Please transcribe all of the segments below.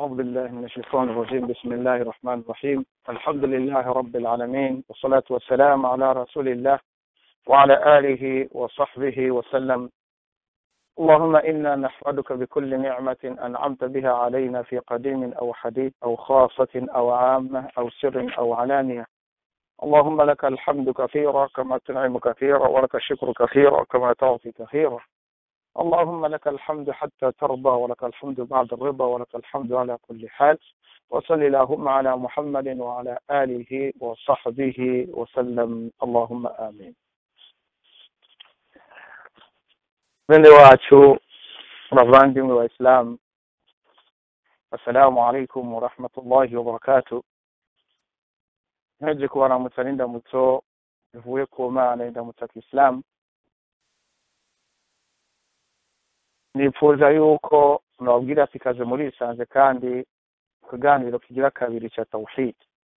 أعوذ بالله من الشيطان الرجيم بسم الله الرحمن الرحيم الحمد لله رب العالمين والصلاة والسلام على رسول الله وعلى آله وصحبه وسلم اللهم إنا نحمدك بكل نعمة أنعمت بها علينا في قديم أو حديث أو خاصة أو عامة أو سر أو علانية اللهم لك الحمد كثيرا كما تنعم كثيرا ولك الشكر كثيرا كما تعطي كثيرا اللهم لك الحمد حتى ترضى ولك الحمد بعد الرضا ولك الحمد على كل حال وصل اللهم على محمد وعلى آله وصحبه وسلم اللهم آمين bene wacu bavandimwe wa isilamu assalamu alaikum warahmatullahi wabarakatu nteje kubaramutsa n'indamutso bivuye ku mana indamutsa kisilamu nifuza yuko nababwira ati ikaze murisanze kandi ikiganiro kigira kabiri cya tawhid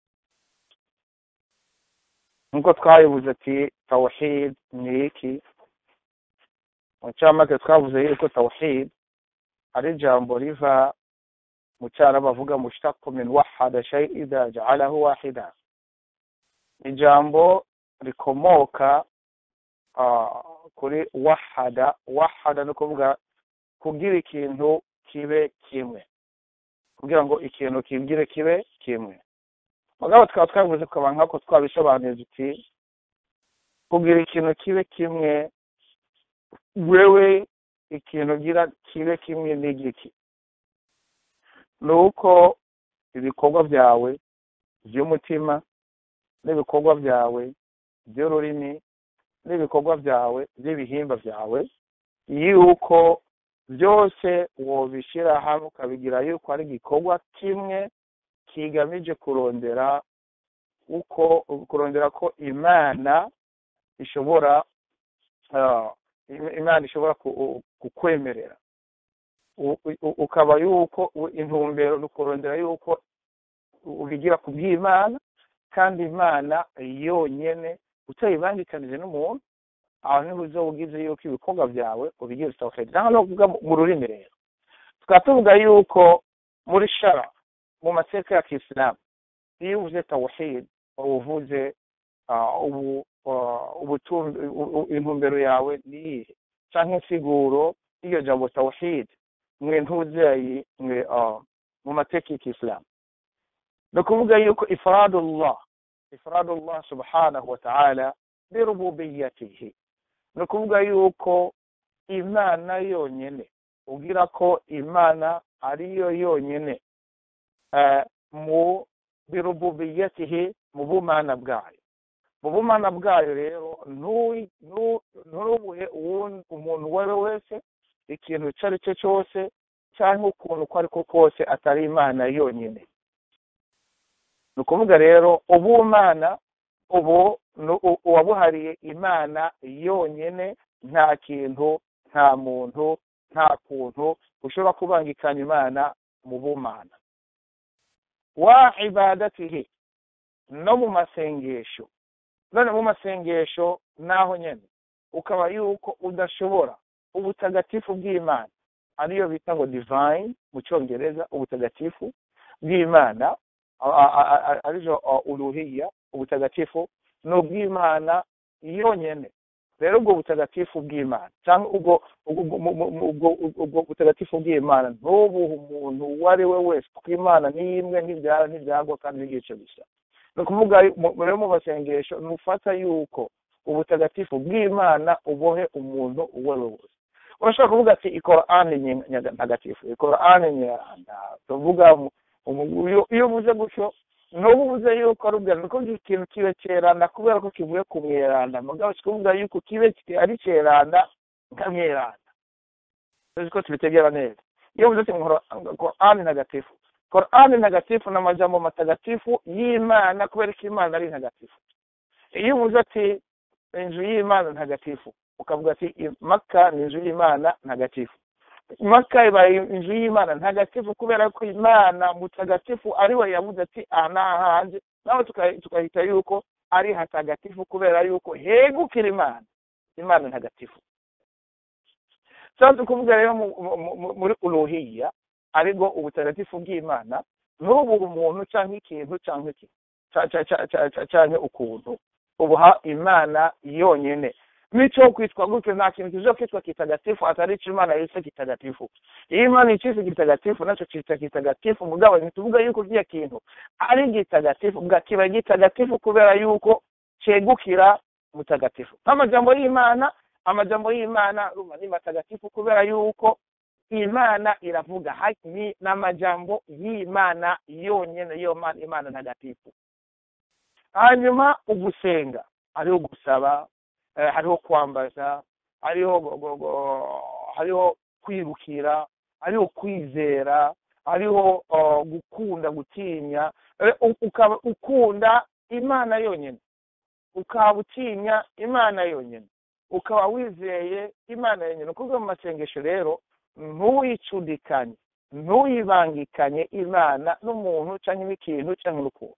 nkuko twayibuze ati tawhid ni iki mu ncamake twavuze yuko tawhid ari ijambo riva mu cyarabu bavuga mushtaku min wahada shay idha ja'alahu wahida ijambo rikomoka kuri wahada wahada ni ukuvuga kugira ikintu kibe kimwe kugira ngo ikintu kibwire kibe kimwe mugabo tukaba twavuze tukaba nkako twabisobanuye tuti kugira ikintu kibe kimwe wewe ikintu ugira kibe kimwe n'igiki ni uko ibikorwa byawe by'umutima n'ibikorwa byawe by'ururimi n'ibikorwa byawe by'ibihimba byawe yuko byose wobishyira hamwe ukabigira yuko ari igikorwa kimwe kigamije kurondera uko kurondera ko imana ishobora imana ishobora kukwemerera ukaba yuko intumbero ni ukurondera yuko ubigira ku bw'imana kandi imana yonyine utayibangikanije n'umuntu aho niho uza ugize yuko ibikorwa byawe ubigira tawhid naho no kuvuga mu rurimi rero tukaba tuvuga yuko muri shara mu mateka ya kisilamu iyo uvuze tawhid uba uvuze intumbero yawe ni iyihe cyangwa insiguro y'iryo jambo tawhid mwe ntuzeyi mwe mu mateka ya kisilamu ni ukuvuga yuko ifradullah ifradullah subhanahu wa ta'ala birububiyatihi ni ukuvuga yuko imana yonyine ubwira ko imana ariyo yonyine mu birububiyatihi mu bumana bwayo mu bumana bwayo rero ntubuhe umuntu uwo ari we wese ikintu icyo ari cyo cyose cyangwa ukuntu uko ari ko kose atari imana yonyine ni ukuvuga rero ubumana ubu uwabuhariye imana yonyine nta kintu nta muntu nta kuntu ushobora kubangikanya imana mu bumana wa ibadatihi no mu masengesho none mu masengesho naho nyine ukaba yuko udashobora ubutagatifu bw'imana ariyo bita ngo divine mu cyongereza ubutagatifu bw'imana arizo uruhiya ubutagatifu ni ubw'imana yonyine rero ubwo butagatifu bw'imana cyangwa ubwo butagatifu bw'imana ntubuhe umuntu uwo ari we wese kuko imana ni imwe ntibyara ntibyagwa kandi n'igice gusa ni ukuvuga rero mu masengesho ntufata yuko ubutagatifu bw'imana ubohe umuntu uwo ari we wese urashobora kuvuga ati ikorani ntagatifu ikorani nyaranda tuvuga iyo uvuze gutyo n'ubu uvuze yuko ari ubwa nuko ikintu kibe cyeranda kubera ko kivuye ku mweranda mugabo kikuvuga yuko kibe ari cyeranda nka mweranda tuzi ko tubitegera neza iyo uvuze ati korani ntagatifu korani ntagatifu ni amajambo matagatifu y'imana kubera ko imana ari ntagatifu iyo uvuze ati inzu y'imana ntagatifu ukavuga ati maka ni inzu y'imana ntagatifu maka ibaye inzu y'imana ntagatifu kubera ko imana mutagatifu ari we yavuze ati aha ni ahanjye nawe tukahita yuko ari hatagatifu kubera yuko hegukira imana imana ntagatifu tuba kuvuga rero muri uruhiya aribwo ubutagatifu bw'imana ntubure umuntu cyangwa ikintu cyangwa iki cyangwa ukuntu ubuha imana yonyine n'icyo kwitwa gutyo nta kintu kizo kwitwa kitagatifu atari icyo imana yise kitagatifu iyo imana icyise kitagatifu nacyo cyitwa kitagatifu mugabo ntituvuga yuko kiriya kintu ari gitagatifu kiba gitagatifu kubera yuko cyegukira mutagatifu nk'amajambo y'imana amajambo y'imana urumva ni matagatifu kubera yuko imana iravuga ni n'amajambo y'imana yonyine yo imana ntagatifu hanyuma ugusenga hariho gusaba hariho kwambaza hariho hariho kwirukira hariho kwizera hariho gukunda gutinya ukaba ukunda imana yonyine ukaba utinya imana yonyine ukaba wizeye imana yonyine kuko mu masengesho rero ntuyicudikanye ntuyibangikanye imana n'umuntu cyangwa n'ikintu cyangwa n'ukuntu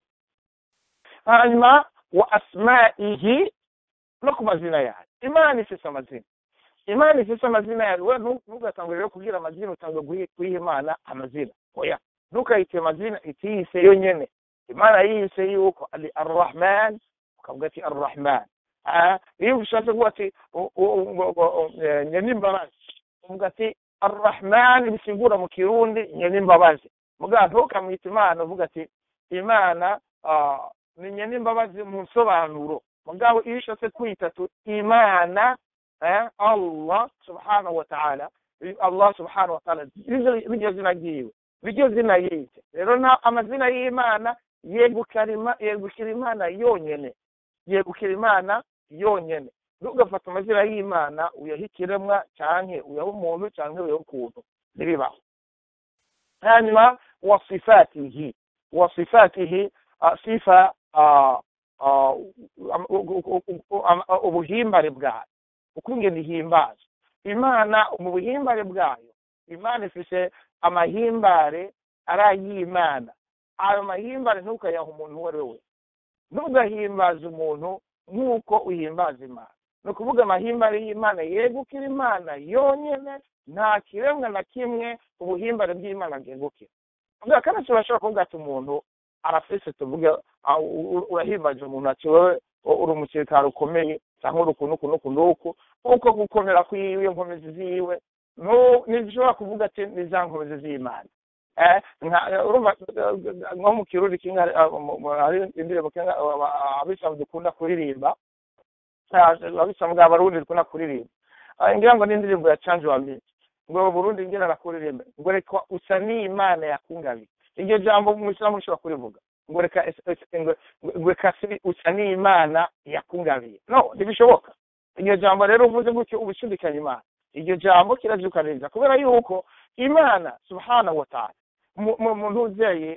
hanyuma wa asma'ihi no ku mazina yayo imana ifite amazina imana ifite amazina yayo we ntugatangwe rero kubwira amazina utangwe guha imana amazina oya ntukayite amazina itiyise yonyine imana yiyise yuko ari arrahman ukavuga ati arrahman iyo ushatse kuvuga ati nyenimbabazi uvuga ati arrahman bisigura mu kirundi nyenimbabazi mugabo ntukamwita imana uvuga ati imana ni nyenimbabazi mu nsobanuro mugabo iyo ushatse kwita imana allah subhanahu wa ta'ala allah subhanahu wa ta'ala riryo zina ryiwe riryo zina yise rero amazina y'imana yegukira imana yonyine yegukira imana yonyine ntugafate amazina y'imana uyaha ikiremwa cyangwa uyaha umuntu cyangwa uyaha ukuntu ntibibaho hanyuma wasifatihi wasifatihi sifa ubuhimbare bwayo ukungene ihimbaza imana mu buhimbare bwayo imana ifite amahimbare ari ay'imana ayo mahimbare ntukayaha umuntu uwo ari we wese ntugahimbaze umuntu nk'uko uhimbaza imana ni ukuvuga amahimbare y'imana yegukira imana yonyine nta kiremwa na kimwe ubuhimbare bw'imana bwegukira ubwo kandi turashobora kuvuga ati umuntu arafise tuvuge urahimbaje umuntu ati wowe uri umusirikare ukomeye cyangwa uri ukuntu ukuntu ukuntu uku uko gukomera kw'iwe nkomezi ziwe ntizishobora kuvuga ati ni za nkomezi z'imana nko mu kiruri hari indirimbo abisilamu dukunda kuririmba abisilamu bwa barundi dukunda kuririmba ngira ngo ni indirimbo ya canje wa minsi ngo burundi ngira nakuririmba ngo reka usa n'imana yakungabiye iryo jambo mu isilamu rishobora kurivuga ngo reka ngo reka usa n'imana yakungabiye no ntibishoboka iryo jambo rero uvuze gutyo uba ushidikanya imana iryo jambo kirabyukaniriza kubera yuko imana subhanahu wa ta'ala mu ntuzeye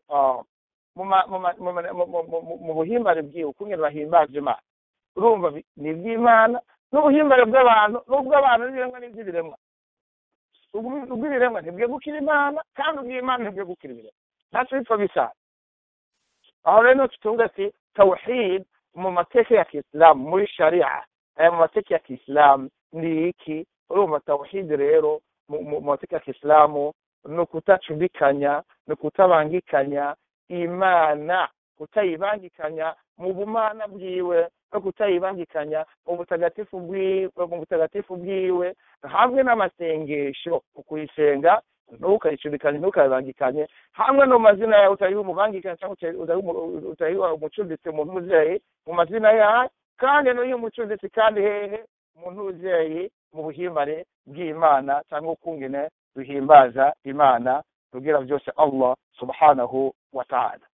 mu buhimbare bwiwe ukungene bahimbaje imana urumva ni iby'imana n'ubuhimbare bw'abantu n'ubw'abantu n'ibiremwa n'iby'ibiremwa ubw'ibiremwa ntibwegukira imana kandi ubw'imana ntibwegukira ibiremwa ntacyo bipfa bisana aho rero tutunga ati tawhid mu mateka ya kisilamu muri sharia aya mu mateka ya kisilamu ni iki urumva tawhid rero mu mateka ya kisilamu ni ukutacudikanya ni ukutabangikanya imana kutayibangikanya mu bumana bwiwe no kutayibangikanya mu butagatifu bwiwe mu butagatifu bwiwe hamwe n'amasengesho ukuyisenga ntukayicudikanye ntukayibangikanye hamwe no mazina yawe utayiha umubangikanye cyangwa utayiha umucuditsi mu ntuzeyi mu mazina yawe kandi n'uyu umucuditsi kandi hehe mu ntuzeyi mu buhimbare bw'imana cyangwa ukungene duhimbaza imana tubwira byose allah subhanahu wa ta'ala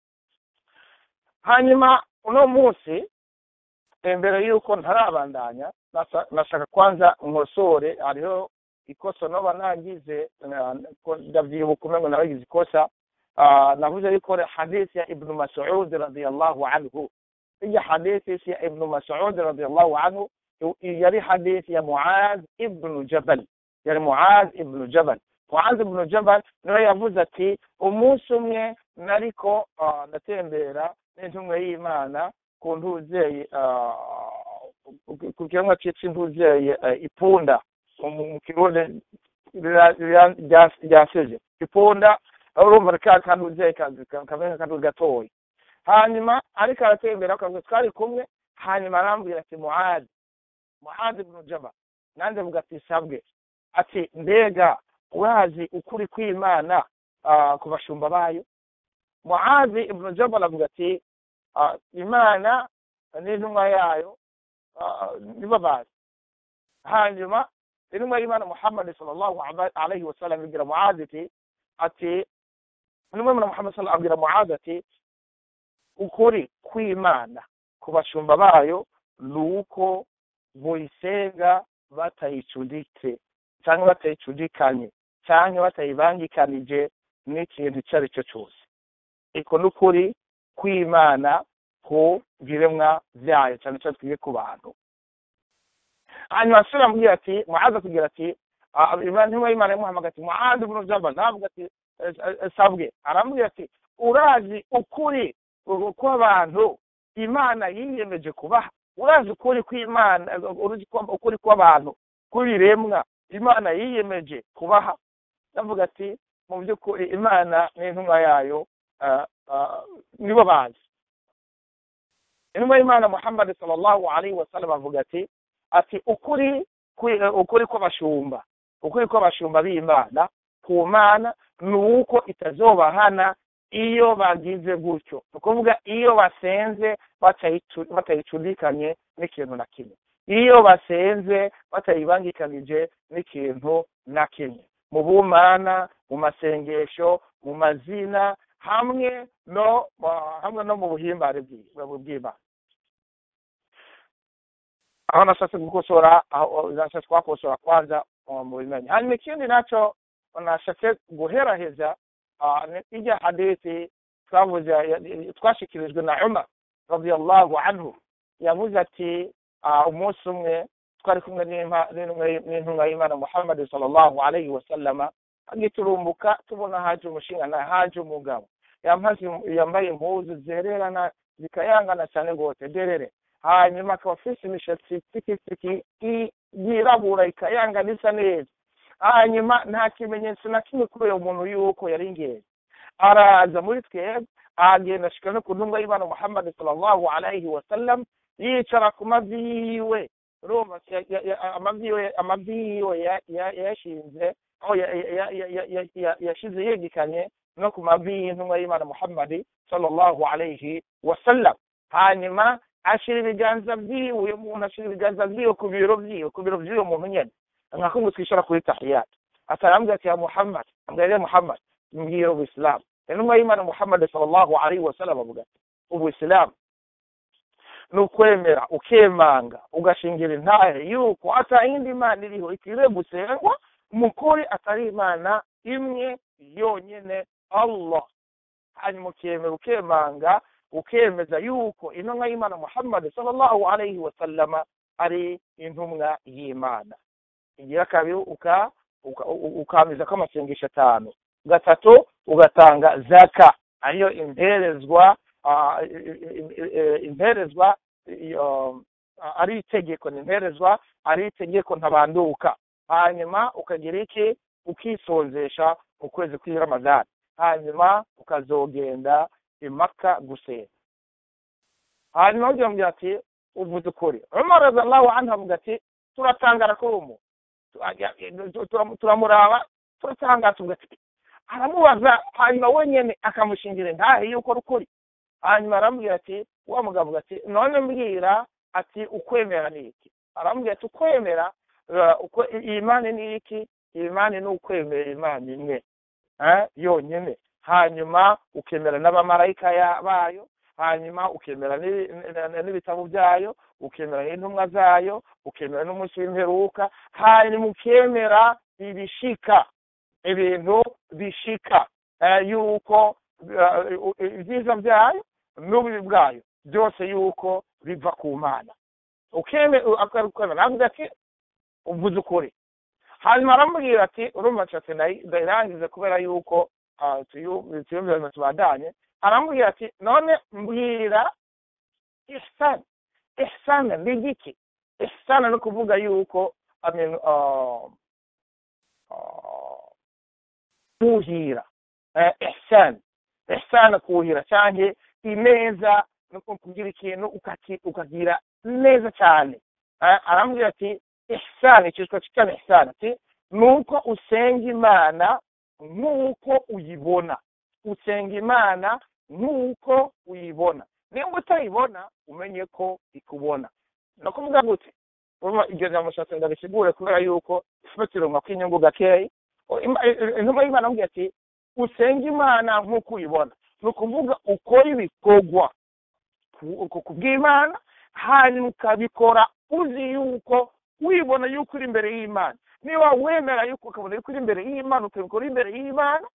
hanyuma uno munsi mbere y'uko ntarabandanya nashaka kwanza nkosore hariho ikosa noba nagize ndabyibuka umwe ngo nabagize ikosa navuze yuko hadithi ya ibnu masud radiyallahu anhu iyo hadithi ya ibnu masud radiyallahu anhu yari hadithi ya muaz ibnu jabal yari muaz ibnu jabal muaz ibnu jabal niwe yavuze ati umunsi umwe nariko ndatembera n'intumwe y'imana ku ntuzeye ku kiremwa cyitwa intuzeye ipunda mu kirundi ryasije iponda urumva ka kantu uze kameze nk'akantu gatoya hanyuma ariko aratembera akavuga twari kumwe hanyuma arambwira ati muhadi muhadi ibnu jaba nanjye avuga ati sabwe ati mbega urazi ukuri kw'imana ku bashumba bayo muhazi ibnu jabal avuga ati imana n'intumwa yayo nibo bazi hanyuma intumwa y'imana muhammad sallallahu alaihi wasallam ibwira muhazi ati ati intumwa y'imana muhammad sallallahu abwira muhazi ati ukuri kw'imana ku bashumba bayo ni uko boyisenga batayicuditse cyangwa batayicudikanye cyangwa batayibangikanije n'ikintu icyo ari cyo cyose iko n'ukuri kw'imana ku biremwa byayo cyane cyane twige ku bantu hanyuma asura amubwira ati muhaza kugira ati intumwa y'imana yamuhamagaye ati muhaza ibnu jaba navuga ati sabwe arambwira ati urazi ukuri kw'abantu imana yiyemeje kubaha urazi ukuri kw'imana ukuri kw'abantu kw'ibiremwa imana yiyemeje kubaha ndavuga ati mu by'ukuri imana n'intumwa yayo nibo bazi intumwa y'imana muhammad sallallahu alaihi wasallam avuga ati ati ukuri ukuri kw'abashumba ukuri kw'abashumba b'imana ku mana ni uko itazobahana iyo bagize gutyo ni ukuvuga iyo basenze batayicudikanye n'ikintu na kimwe iyo basenze batayibangikanije n'ikintu na kimwe mu bumana mu masengesho mu mazina hamwe no hamwe no mu buhimbare bw'imana aho nashatse gukosora aho nashatse twakosora kwanza mu bimenyi hanyuma ikindi nacyo nashatse guheraheza ijya hadithi twavuze twashikirijwe na umar radiyallahu anhu yavuze ati umunsi umwe twari kumwe n'intumwa y'imana muhammad sallallahu alayhi wa sallama agiturumbuka tubona haje umushinga haje umugabo yambaye impuzu zererana zikayangana cyane rwose derere hanyuma akaba afite imishatsi tikitiki yirabura ikayangana isa neza hanyuma nta kimenyetso na kimwe kuri uyu muntu yuko yari ingenzi araza muri twebwe agenda ashika no ku ntumwa y'imana muhammad sallallahu alayhi wa sallam yicara ku mavi yiwe urumva amavi yiwe yashinze aho yashize yegekanye no ku mavi y'intumwa y'imana muhammad sallallahu alayhi wa sallam hanyuma ashira ibiganza byiwe uyu muntu ashira ibiganza byiwe ku biro byiwe ku biro by'uyu muntu nyine nka kumwe twicara kuri tahiyat atarambwira ati ya muhammad ambwira muhammad mbwira ubuisilamu intumwa y'imana muhammad sallallahu alayhi wa sallam avuga ati ubuisilamu ni ukwemera ukemanga ugashingira intahe yuko ata yindi mana iriho ikwiriye gusengwa mukuri atari imana imwe yonyine allah hanyuma ukemera ukemanga ukemeza yuko intumwa y'imana muhammad sallallahu alayhi wa sallama ari intumwa y'imana igira kabiri ukamiza ko amasengesho atanu gatatu ugatanga zaka ariyo imperezwa imperezwa ari itegeko ni imperezwa ari itegeko ntabanduka hanyuma ukagira iki ukisonzesha mu kwezi kw'i ramadani hanyuma ukazogenda impaka gusenga hanyuma ugira ngo ati uvuze ukuri umar radiyallahu anhu avuga ati turatangara kuri umu turamuraba turatangara tuvuga ati aramubaza hanyuma wenyine akamushingira intahe yuko ari ukuri hanyuma arambwira ati wa mugabo avuga ati none mbwira ati ukwemera ni iki arambwira ati ukwemera iyi mani ni iki iyi mani ni ukwemera imana imwe yonyine hanyuma ukemera n'abamarayika bayo hanyuma ukemera n'ibitabo byayo ukemera n'intumwa zayo ukemera n'umunsi w'imperuka hanyuma ukemera ibishika ibintu bishika yuko ibyiza byayo n'ububi bwayo byose yuko biva ku mana ukemera avuga ati uvuze ukuri hanyuma aramubwira ati urumva nshatse ndayirangize kubera yuko tuyumvira tubandanye aramubwira ati none mbwira ihsani ihsani ni igiki ihsani ni ukuvuga yuko kuhira ihsan ihsan kuhira cyangwa ineza no kugira ikintu ukagira neza cyane arambwira ati ihsan icyitwa cyitwa ihsan ati nuko usenga imana nk'uko uyibona usenga imana nk'uko uyibona niba utayibona umenye ko ikubona ni ukuvuga gute iryo jambo nshatse ndabisigure kubera yuko ifatiro kw'inyungu gakeyi intumwa y'imana amubwira ati usenga imana nk'uko uyibona ni ukuvuga ukora ibikorwa ku bw'imana hanyuma ukabikora uzi yuko wibona yuko uri imbere y'imana niba wemera yuko ukabona yuko uri imbere y'imana ukabikora imbere y'imana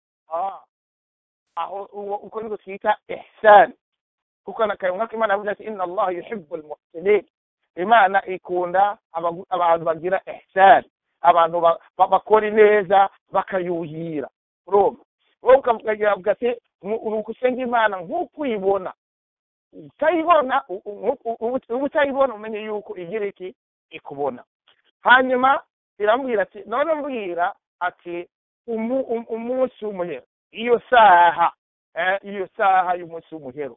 aho uko niko twita ihsani kuko nakayumwa ko imana yavuze ati inna allah yuhibbu almuhsinin imana ikunda abantu bagira ihsani abantu bakora ineza bakayuhira urumva wowe ukavuga ati usenga imana nk'uko uyibona utayibona uba utayibona umenye yuko igira iki ikubona hanyuma iramubwira ati none mbwira ati umunsi w'umuhero iyo saha iyo saha y'umunsi w'umuhero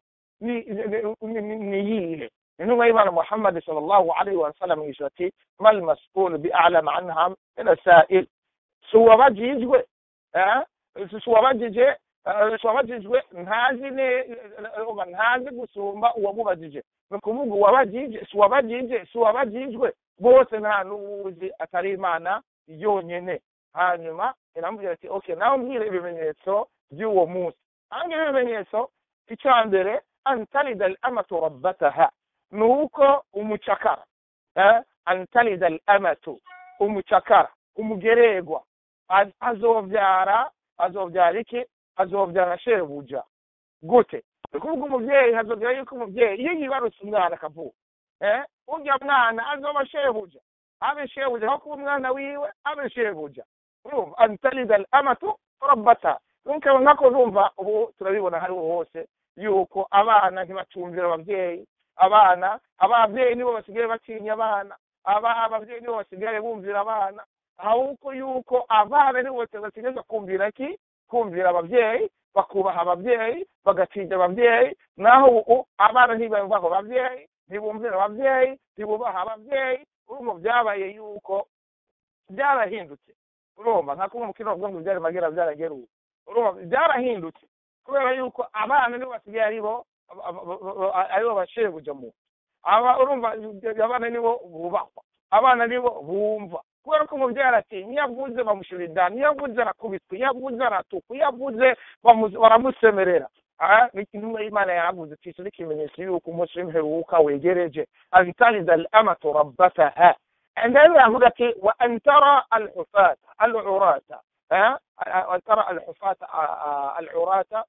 ni iyihe intumwa y'imana muhammad sallallahu alaihi wa sallam yishyura ati mal mas'ul bi a'lam anha min asail si uwabajijwe si uwabajije si uwabajijwe ntazi ntazi gusumba uwamubajije ni ukuvuga uwabajije si uwabajije si uwabajijwe bose nta n'uwuzi atari imana yonyine hanyuma iramubwira ati okay nawe mbwira ibimenyetso by'uwo munsi hangira ibimenyetso icya mbere antalida al-amatu rabbataha ni uko umucakara antalida al-amatu umucakara umugeregwa azobyara azobyara iki azobyara shebuja gute ni kuvuga umubyeyi hazobyara yuko umubyeyi iyo yibarutse umwana akavuka urya mwana azoba shebuja abe shebuja aho kuba umwana wiwe abe shebuja urumva antalida al-amatu rabbataha nkabona ko numva ubu turabibona hariho hose yuko abana ntibacumvira ababyeyi abana ababyeyi nibo basigaye batinya abana ababyeyi nibo basigaye bumvira abana ahubwo yuko abana nibo basigaye kumvira ki kumvira ababyeyi bakubaha ababyeyi bagatinya ababyeyi naho ubu abana ntibumvaho ababyeyi ntibumvira ababyeyi ntibubaha ababyeyi urumva byabaye yuko byarahindutse urumva nka kumwe umukino wavuga ngo byari magera byarageruwe urumva byarahindutse kubera yuko abana nibo basigaye aribo aribo bashebuja mu aba urumva abana nibo bubahwa abana nibo bumva kubera ko umubyeyi aratinya iyo avuze bamushyira indani iyo avuze arakubitwa iyo avuze aratukwa iyo avuze baramusemerera intumwa y'imana yaravuze ati ni ikimenyetso yuko umunsi w'imperuka wegereje antalida al-amatu rabbataha عندما يقول وأن ترى الحفاة العراة أن ترى الحفاة العراة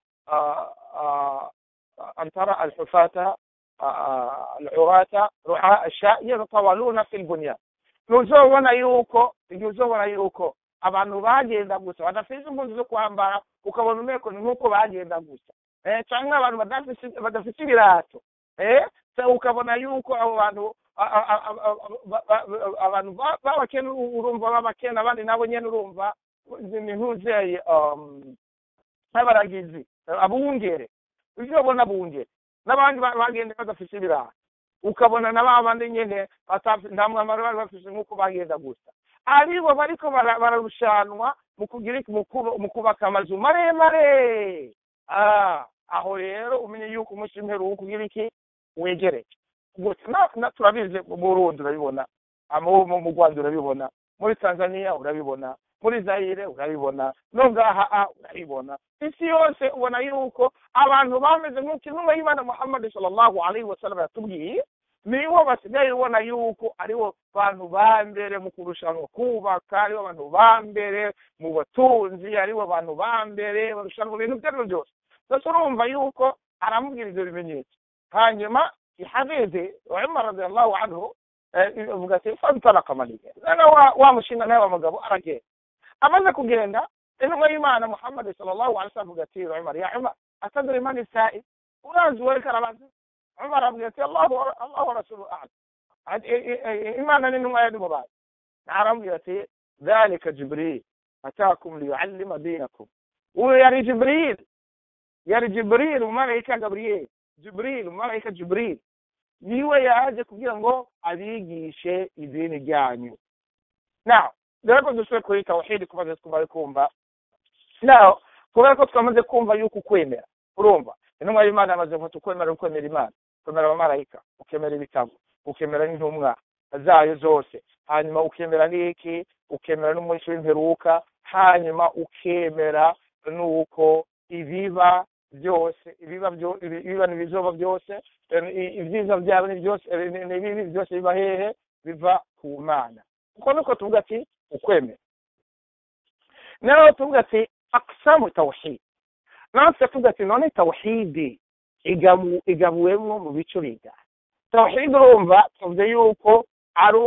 أن ترى الحفاة العراة رعاء الشاء يتطاولون في البنيان nuzobona yuko igihe uzobona yuko abantu bagenda gusa badafite impunzi zo kwambara ukabona umeko ni nk'uko bagenda gusa cyangwa abantu badafite ibirato ukabona yuko abo bantu abantu b'abakene urumva b'abakene abandi nabo nyine urumva ni nk'uzeye nk'abaragizi abungere ujye ubona abungere n'abandi bagenda badafite ibiraha ukabona na ba bandi nyine nta mwambaro bari bafite nk'uko bagenda gusa aribo bariko bararushanwa mu kugira mu kubaka amazu maremare aho rero umenye yuko umunsi w'imperuka ugira iki wegereje gusa turabizi mu burundi urabibona mu rwanda urabibona muri tanzania urabibona muri zayire urabibona no ngaha urabibona isi yose ubona yuko abantu bameze nk'uko intumwa y'imana muhammad sallallahu alaihi wasallam yatubwiye nibo basigaye ubona yuko aribo bantu ba mbere mu kurushanwa kubaka aribo bantu ba mbere mu batunzi aribo bantu ba mbere barushanwa ibintu ibyo ari byo byose gusa urumva yuko aramubwira ibyo bimenyetso hanyuma ihageze umar radiallahu anhu avuga ati fantalaka maliya noneho wa mushinga nawe w'umugabo aragenda amaze kugenda intumwa y'imana muhammad sallallahu alaihi wasallam avuga ati umar ya umar atadri man isa'i urazi uwo ariko arabaza umar avuga ati allahu allahu rasulu a'lam imana n'intumwa yari mubazi arambwira ati dhalika jibril atakum liyuallima dinakum uyu yari jibril yari jibril umumarayika gaburiyeli jibril umumarayika jibril niwe yaje kugira ngo abigishe idini ryanyu now rero ko dusubire kuri tawhidi kumaze twumva kumva now kubera ko twamaze kumva yuko ukwemera urumva intumwa y'imana yamaze ngo tukwemera ukwemera imana ukemera abamarayika ukemera ibitabo ukemera n'intumwa zayo zose hanyuma ukemera n'iki ukemera n'umunsi w'imperuka hanyuma ukemera n'uko ibiba byose ibiba ibiba n'ibizoba byose ibyiza byabo ni byose n'ibibi byose biba hehe biva ku mana uko niko tuvuga ati ukwemera nawe tuvuga ati aksamu tawhid natwe tuvuga ati none tawhidi igabuwemo mu bice bingana tawhid urumva tuvuze yuko ari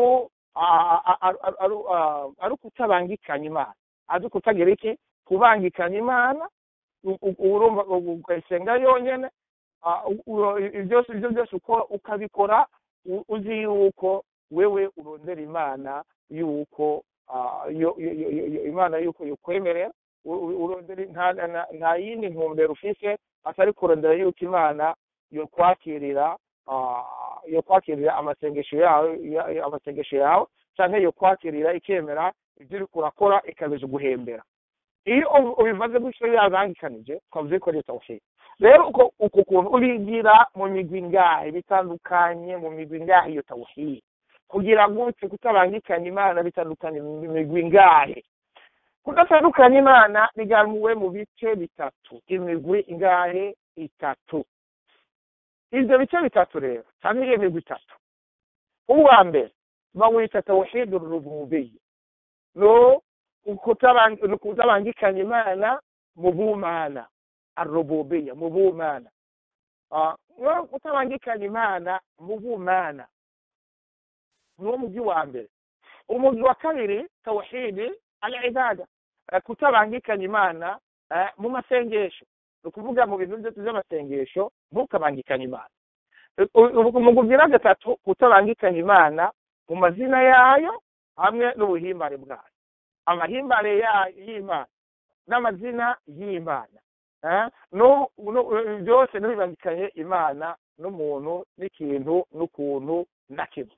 ari ukutabangikanya imana ari ukutagira iki kubangikanya imana urumva ukayisenga yonyine byose ibyo byose ukabikora uzi yuko wewe urondera imana yuko imana yuko yukwemerera nta yindi ntumbero ufise atari kurondera yuko imana yokwakirira yokwakirira amasengesho yawe amasengesho yawe cyangwa yokwakirira ikemera ibyo uri kurakora ikabiza guhembera iyo ubimaze gutyo yabangikanije twavuze ko leta ushiye rero uko kuntu ubigira mu migwi ngahe bitandukanye mu migwi ngahe iyo tawuhiye kugira gutyo kutabangikanya imana bitandukanye mu migwi ngahe kudatandukanya imana bigamuwe mu bice bitatu imigwi ingahe itatu ibyo bice bitatu rero cyangwa iyo migwi itatu uwa mbere bawita tawhidu rububiya no kutabangikanya imana mu bumana arububiya mu bumana no kutabangikanya imana mu bumana niwo mujyi wa mbere umujyi wa kabiri tawhidi al ibada kutabangikanya imana mu masengesho ni ukuvuga mu bintu byose by'amasengesho ntukabangikanye imana umugwi wa gatatu kutabangikanya imana mu mazina yayo hamwe n'ubuhimbare bwayo amahimbare y'imana n'amazina y'imana byose ntibibangikanye imana n'umuntu n'ikintu n'ukuntu na kimwe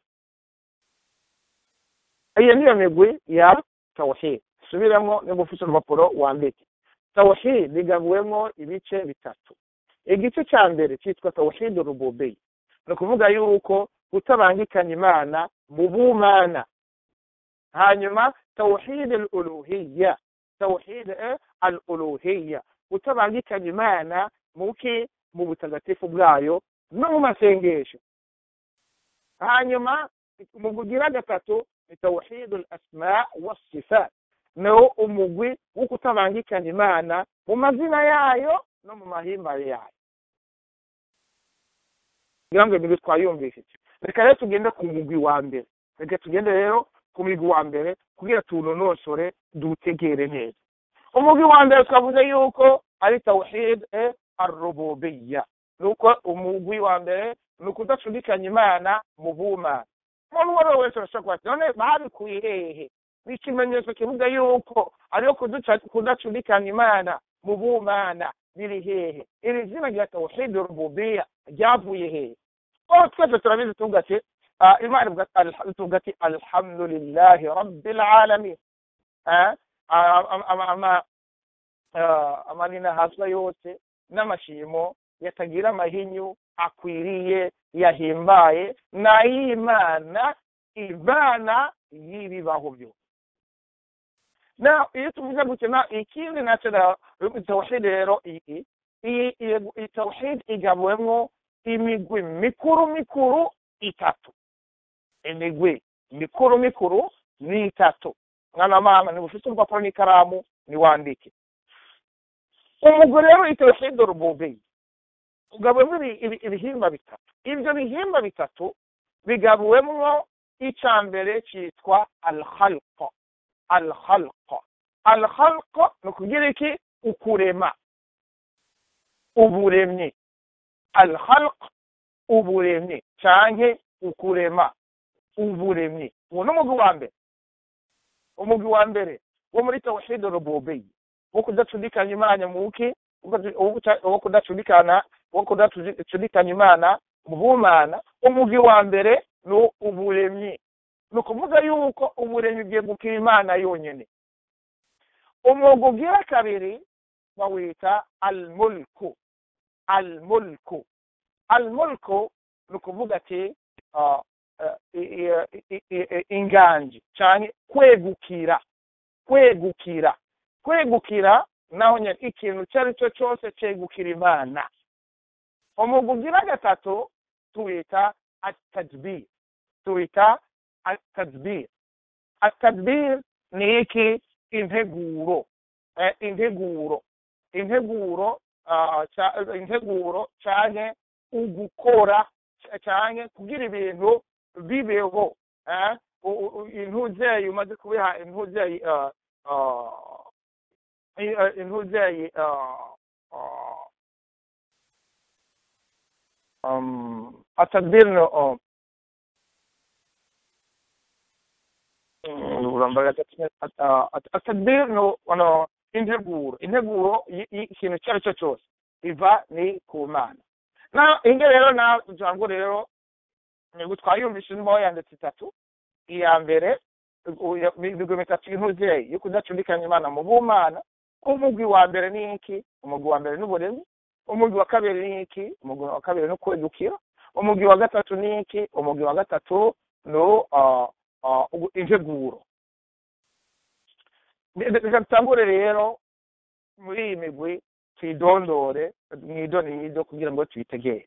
iyo niyo migwi ya tawhid subiramo niba ufite urupapuro wandike tawhid igabuwemo ibice bitatu igice cya mbere cyitwa tawhid rububiya ni ukuvuga yuko kutabangikanya imana mu bumana hanyuma tawhid al uluhiya tawhid al uluhiya kutabangikanya imana muki mu butagatifu bwayo no mu masengesho hanyuma mu kugira gatatu ni tawhid al asma wasifat no umugwi wo kutabangikanya imana mu mazina yayo no mu mahimbare yayo ngira ngo ibintu twayumvishije reka rero tugende ku mugwi wa mbere reka tugende rero ku mugwi wa mbere kugira tuwunonosore dutegere neza umugwi wa mbere twavuze yuko ari tawhid e arububiya nuko umugwi wa mbere ni ukudacudikanya imana mu bumana umuntu uwo ari we wese arashobora kuba none babikuye hehe ni ikimenyetso kivuga yuko ariyo kudacudikanya imana mu bumana biri hehe iri zina rya tawhid rububiya ryavuye hehe oh twese turabizi tuvuga ati imana tuvuga ati alhamdulillahi rabbil alamin amanina haswa yose n'amashimo yatagira amahinyu akwiriye yahimbaye n'ay'imana imana y'ibibaho byose na iyo tuvuze gukina ikindi nacyo tawhid rero iyi iyi tawhid igabuwemo imigwi mikuru mikuru itatu imigwi mikuru mikuru ni itatu mwana mama niba ufite urupapuro n'ikaramu niwandike umugwi rero itawhid rububiya ugabuwemo ibihimba bitatu ibyo bihimba bitatu bigabuwemo icya mbere cyitwa alhalqa alhalqa alhalqa ni ukugira iki ukurema uburemye alhalq uburemye cyangwa ukurema uburemye uwo ni umugwi wa mbere umugwi wa mbere wo muri tawhid rububiya wo kudacudikanya imana muki wo kudacudikana wo kudacudikanya imana mu bumana umugwi wa mbere ni uburemyi ni ukuvuga yuko uburemyi bwegukira imana yonyine umwuga ugira kabiri bawita almulku almulku almulku ni ukuvuga ati inganji cyane kwegukira kwegukira kwegukira naho nyine ikintu icyo ari cyo cyose cyegukira imana umwuga ugira gatatu tuwita atadbir tuwita atadbir atadbir ni iki integuro integuro integuro integuro cyane ugukora cyane kugira ibintu bibeho intuzeye umaze kubiha intuzeye intuzeye atadbir no atadbir no ano integuro integuro ikintu icyo ari cyo cyose iva ni ku mana na inge rero na jango rero nibwo twayumvise irimo yanditse itatu iya mbere imigwi mitatu y'intuzeye yo kudacudikanya imana mu bumana umugwi wa mbere ni iki umugwi wa mbere n'uburezi umugwi wa kabiri ni iki umugwi wa kabiri ni kwegukira umugwi wa gatatu ni iki umugwi wa gatatu ni integuro reka dutangure rero muri iyi migwi tuyidondore mwidonido kugira ngo tuyitegere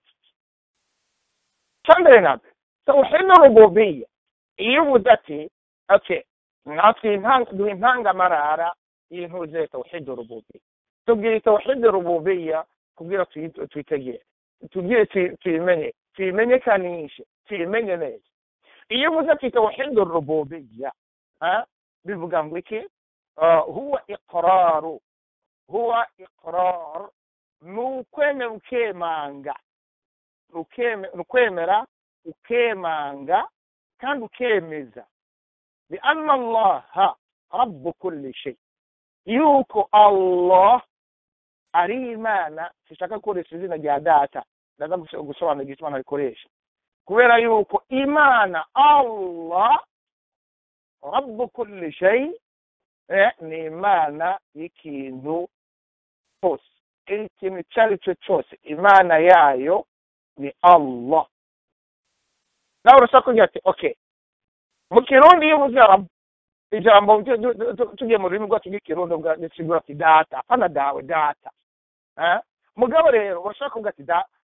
cyambere na mbere tawhid rububiya iyo uvuze ati ati natwe duha intangamarara y'intuze tawhid rububiya tubwire tawhid rububiya kugira tuyitegere tubwire tuyimenye tuyimenyekanishe tuyimenye neza iyo uvuze ati tawhid rububiya bivuga ngo iki huwa iqraru huwa iqrar ni ukwemera ukemanga ni ukwemera ukemanga kandi ukemeza bi anna allaha rabbu kulli shay yuko allah ari imana sishaka gukoresha izina rya data ndaza gusobanura igituma nabikoresha kubera yuko imana allah rabbu kulli shay ni imana y'ikintu cyose ikintu icyo ari cyo cyose imana yayo ni allah nawe urashaka kugira ati ok mu kirundi iyo uvuze ijambo tugiye mu rurimi rwacu rw'ikirundi bisigura ati data hano dawe data mugabo rero urashaka kuvuga ati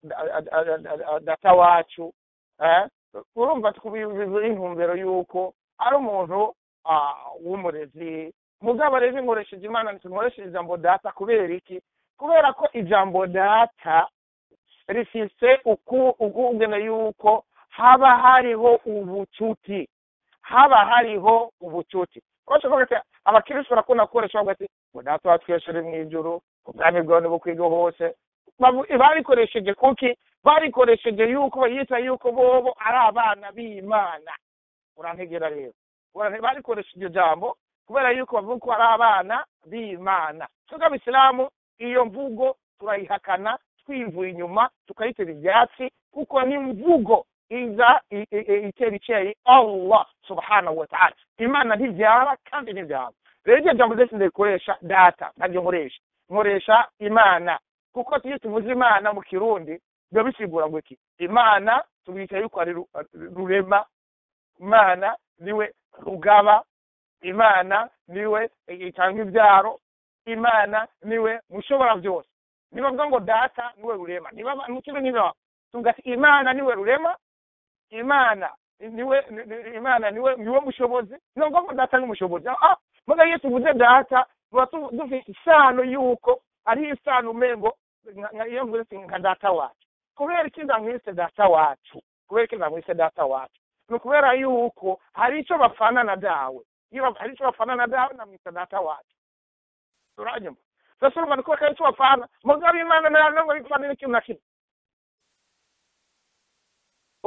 data wacu urumva twubivuze intumbero y'uko ari umuntu w'umurezi mugabo rero nkoresheje imana nkoresheje ijambo data kubera iki kubera ko ijambo data rifise ukugena yuko haba hariho ubucuti haba hariho ubucuti abakirisitu barakunda gukoresha bavuga ati ngo data wa twese uri mu ijuru ubwami bwawe ntibukwiga hose barikoresheje kuki barikoresheje yuko bayita yuko bobo ari abana b'imana urantegera rero barikoresha iryo jambo kubera yuko bavuga ko ari abana b'imana twebwe abisilamu iyo mvugo turayihakana twivuye inyuma tukayitera ibyatsi kuko ni imvugo iza itera icyayi allah subhanahu wa ta'ala imana ntibyara kandi ntibyara rero iryo jambo ryose ndarikoresha data ntaryo nkoresha nkoresha imana kuko iyo tuvuze imana mu kirundi biba bisigura ngo iki imana tubita yuko ari rurema imana niwe rugaba imana niwe itanga ibyaro imana niwe mushobora byose niba mvuga ngo data niwe rurema niba mukiro niba tuvuga ati imana niwe rurema imana niwe imana niwe niwe mushobozi niba mvuga ngo data ni umushobozi ah muga iyo tuvuze data tuba dufite isano y'uko ari isano umengo iyo mvuze nka data wacu kubera iki ndamwise data wacu kubera iki ndamwise data wacu ni ukubera yuko hari icyo bafana na dawe iyo hari icyo bafana na dawe namwita data wacu uranyuma sasa urumva ni kubera ko hari icyo bafana mugabo imana ntabwo bipfana n'ikintu na kimwe urumva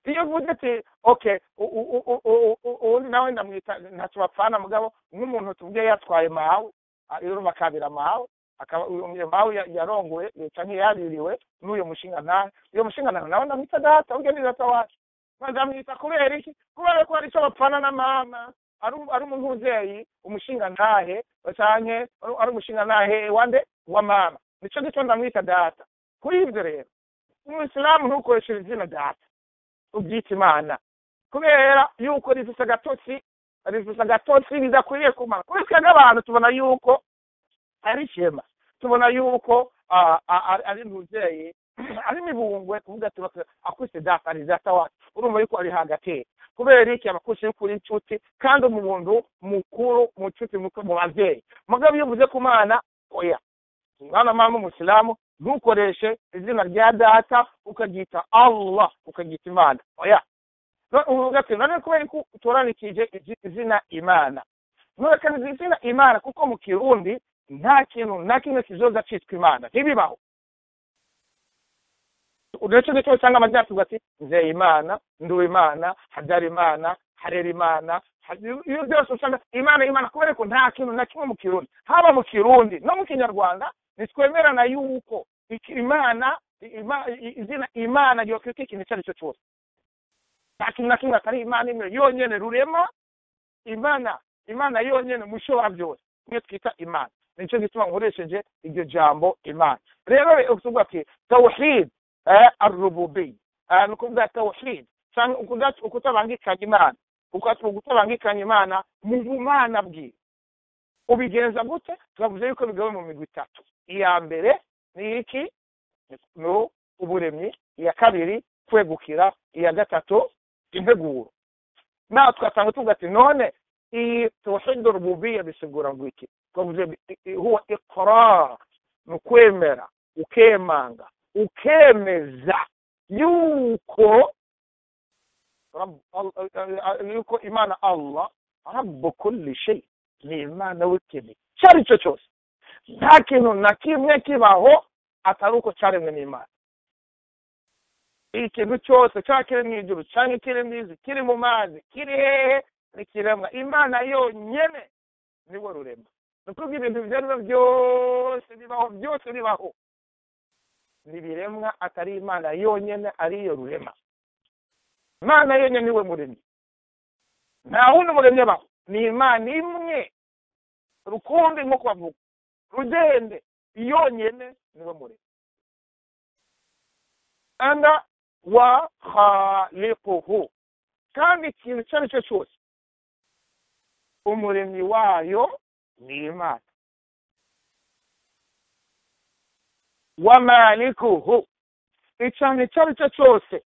iyo uvuze ati okay uwundi nawe ndamwita ntacyo bapfana mugabo nk'umuntu tuvuge yatwaye mawe iruma kabira mawe akaba uyo mawe yarongoye leta ntiyaririwe n'uyo mushinga ntahe uyo mushinga ntahe nawe ndamwita data ubwe ni data wacu ndamwita kubera iki kubera ko hari icyo bapfana na mama ari umuntuzeye umushinga ntahe canke ari umushinga ntahe wande wa mama nico gituma ndamwita data kuri ibyo rero umuyisilamu ntukoresheje izina data ubyita imana kubera yuko rifise agatotsi rifise agatotsi bidakwiriye kumara kuri twebwe abantu tubona yuko ari ishema tubona yuko ari ntuzeye ari mibungwe kuvuga ati akwise data ari data wacu urumva yuko ari hagati kubera iki abakusi y'ukuri inshuti kandi umuntu mukuru mu nshuti mu babyeyi mugabo iyo uvuze ku mwana oya mwana mama umusilamu ntukoreshe izina rya data ukaryita allah ukaryita imana oya uvuga ati none kubera ko utoranikije izina imana nturekaniza izina imana kuko mu kirundi nta kintu nta kimwe kizoza citwa imana ntibibaho uretse nicyo usanga amazina tuvuga ati nzeye imana nduwe imana habyara imana harera imana iyo byose usanga imana imana kubera ko nta kintu na kimwe mu kirundi haba mu kirundi no mu kinyarwanda ntitwemerana yuko imana izina imana ryokwita ikintu icyo ari cyo cyose nta kintu na kimwe atari imana imwe yonyene rurema imana imana yonyene mushobora byose niyo twita imana nicyo gituma nkoresheje iryo jambo imana rero uvuga ati tawhid arububi ni ukuvuga tawhid cyangwa ukutabangikanya imana ukutabangikanya imana mu bumana bwiwe ubigenza gute twavuze yuko bigawe mu migwi itatu iya mbere ni iki ni uburemyi iya kabiri kwegukira iya gatatu integuro nawe twatanga tuvuga ati none iyi tawhidu rububiya bisigura ngo iki twavuze huwa iqrar ni ukwemera ukemanga ukemeza yuko yuko imana allah rabu kulli shay ni imana w'ikintu icyo ari cyo cyose nta kintu na kimwe kibaho atari uko cyaremwe n'imana ikintu cyose cyaba kiri mu ijuru cyangwa kiri mu izi kiri mu mazi kiri hehe nikiremwa imana yonyine niwe rurema ni ukuvuga ibintu ibyo ari byo byose bibaho byose bibaho ntibiremwa atari imana yonyine ariyo rurema imana yonyine niwe muremyi nta wundi muremyi abaho ni imana imwe rukumbi nk'uko bavuga rugende yonyine niwe muremyi anda wa khaliquhu kandi ikintu icyo ari cyo cyose umuremyi wayo ni imana wa malikuhu icyane icyo ari cyo cyose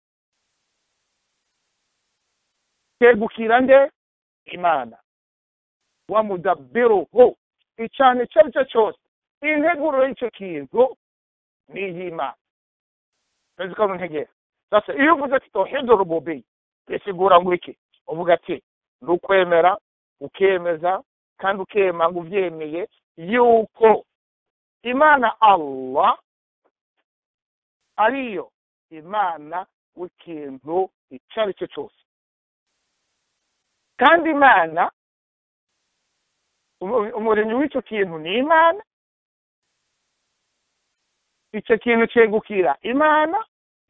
cyegukira nde imana wa mudabbiruhu icyane icyo ari cyo cyose integuro y'icyo kintu ni iy'imana urazi ko ntegera sasa iyo uvuze ati tawhidu rububi bisigura ngo iki uvuga ati ni ukwemera ukemeza kandi ukemanga ubyemeye yuko imana allah ariyo imana w'ikintu icyo ari cyo cyose kandi imana umuremyi w'icyo kintu ni imana icyo kintu cyegukira imana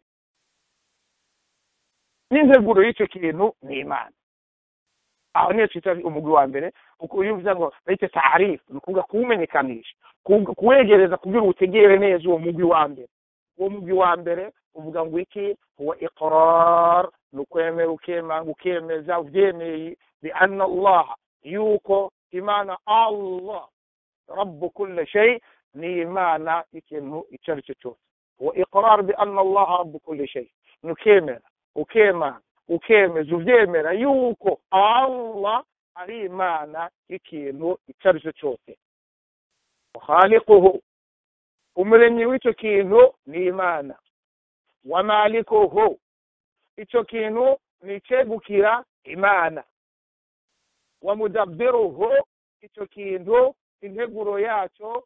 n'integuro y'icyo kintu ni imana aho niyo twita umugwi wa mbere iyo uvuze ngo bayite tarifu ni ukuvuga kuwumenyekanisha kuwegereza kugira utegere neza uwo mugwi wa mbere uwo mugwi wa mbere uvuga ngo iki huwa iqrar ni ukwemera ukemanga ukemeza ubyemeye bi anna allah yuko imana allah rabu kulle shay ni imana ikintu icyo ari cyo cyose huwa iqrar bi anna allah rabu kulle shay ni ukemera ukemanga ukemeza ubyemera yuko allah ari imana y'ikintu icyo ari cyo cyose khaliquhu umuremyi w'icyo kintu ni imana wa malikuhu icyo kintu ni icyegukira imana wa mudabbiruhu icyo kintu integuro yacyo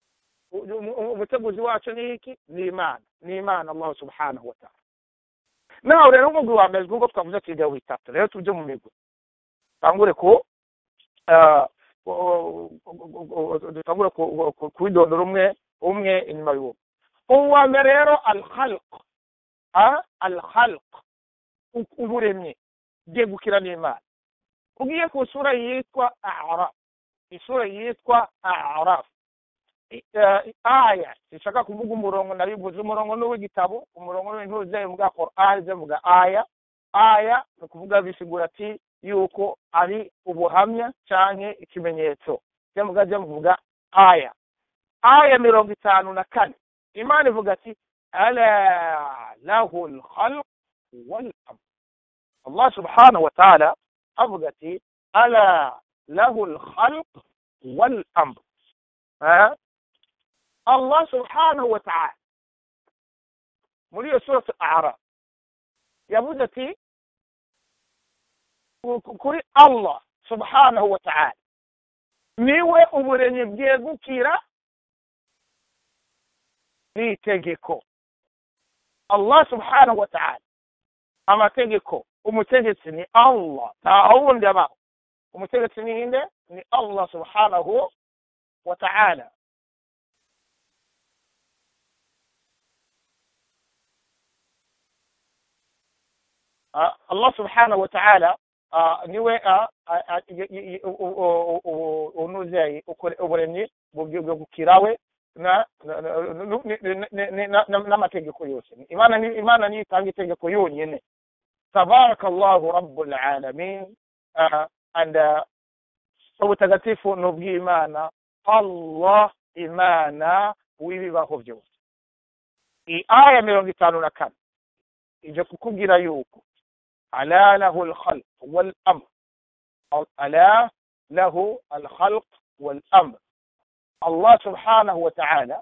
umuteguzi wacyo ni iki ni imana ni imana allah subhanahu wa ta'ala nawe rero umugwi wa mbere nk'uko twavuze ati ibyo bitatu rero tujye mu migwi tangure ku dutangure kubidondora umwe umwe inyuma y'uwo uwa mbere rero alhalq alhalq uburemye byegukira n'imana ugiye ku isura yitwa araf isura yitwa araf aya zishaka kuvuga umurongo nabivuze umurongo n'uw'igitabo umurongo n'ibintu byayo muga Qur'an byavuga aya aya ni ukuvuga bisigura ati yuko ari ubuhamya canke ikimenyetso byavuga byavuga aya aya mirongo itanu na kane imana ivuga ati ala lahu lkhalq walamr allah subhanahu wa ta'ala avuga ati ala lahu lkhalq walamr Allah subhanahu wa ta'ala muri iyo suratu araf yavuze ati kuri Allah subhanahu wa ta'ala niwe uburenyi bwegukira n'itegeko Allah subhanahu wa ta'ala amategeko umutegetsi ni Allah nta wundi abaho umutegetsi ni inde ni Allah subhanahu wa ta'ala Allah subhanahu wa ta'ala niwe unuze uburemyi bwegukirawe n'amategeko yose imana niyo itanga itegeko yonyine tabarakallahu rabbul alamin and ubutagatifu ni ubw'imana allah imana w'ibibaho byose iyi aya mirongo itanu na kane ije kukubwira yuko ala lahu alkhalq walamr ala lahu alkhalq walamr allah subhanahu wa ta'ala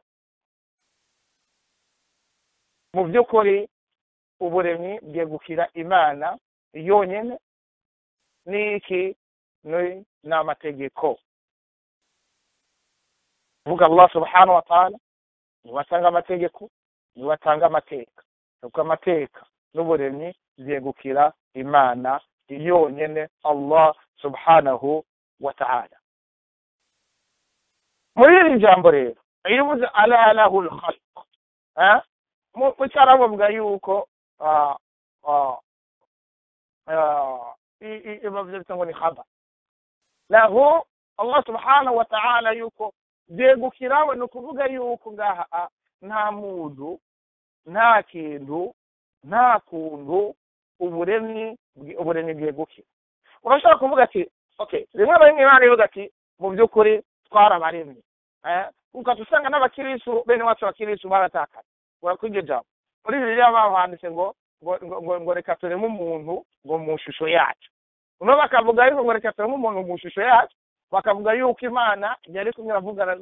mu by'ukuri uburemyi bwegukira imana yonyine n'iki ni amategeko vuga allah subhanahu wa ta'ala niwe atanga amategeko niwe atanga amateka nuko amateka n'uburemyi byegukira imana yonyine allah subhanahu wa ta'ala muri iri jambo rero iyo uvuze ala lahu lkhalq mu cyarabu bavuga yuko bavuze ngo ni khaba lahu allah subhanahu wa ta'ala yuko byegukirawe ni ukuvuga yuko ngaha nta muntu nta kintu nta kuntu uburemyi uburemyi bwegukira urashobora kuvuga ati okay rimwe na rimwe imana ivuga ati mu by'ukuri twarabaremye ukaba usanga n'abakirisu bene wacu abakirisu baratakara urakora iryo jambo muri bibiliya baba handitse ngo ngo ngo reka tureme umuntu ngo mu shusho yacu noneho bakavuga ariko ngo reka tureme umuntu mu shusho yacu bakavuga yuko imana yari kumwe iravugana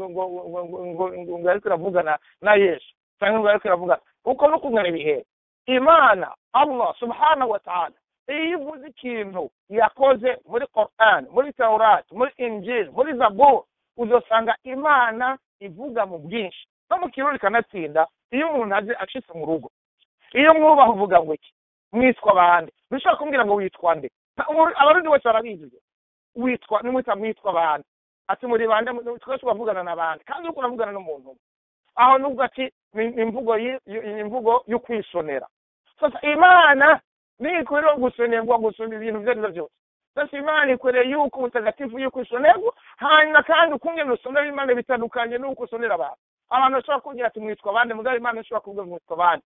ngo ariko iravugana na yesu cyangwa ngo ariko iravugana uko no kungana ibihe imana allah subhanahu wa ta'ala iyo ivuze ikintu yakoze muri Quran muri Taurat muri Injil muri Zabur uzosanga imana ivuga mu bwinshi no mu kirori kanatsinda iyo umuntu aje ashitse mu rugo iyo mwubaha uvuga ngo iki mwitwa bande bishobora kumbwira ngo witwa nde abarundi bose barabizi witwa nimwita mwitwa bande ati muri bande twese turavugana na bande kandi uriko uravugana n'umuntu umwe aho nubwo ati imvugo imvugo yo kwisonera sasa imana nikwiriye gusonerwa gusoma ibintu ibyo ari byo byose sasa imana ikwiriye yuko ubutagatifu yuko isonerwa hanyuma kandi ukungene usomera imana bitandukanye n'uko usonera abantu abantu bashobora kubwira ati mwitwa abandi mugabo imana ishobora kuvuga mwitwa abandi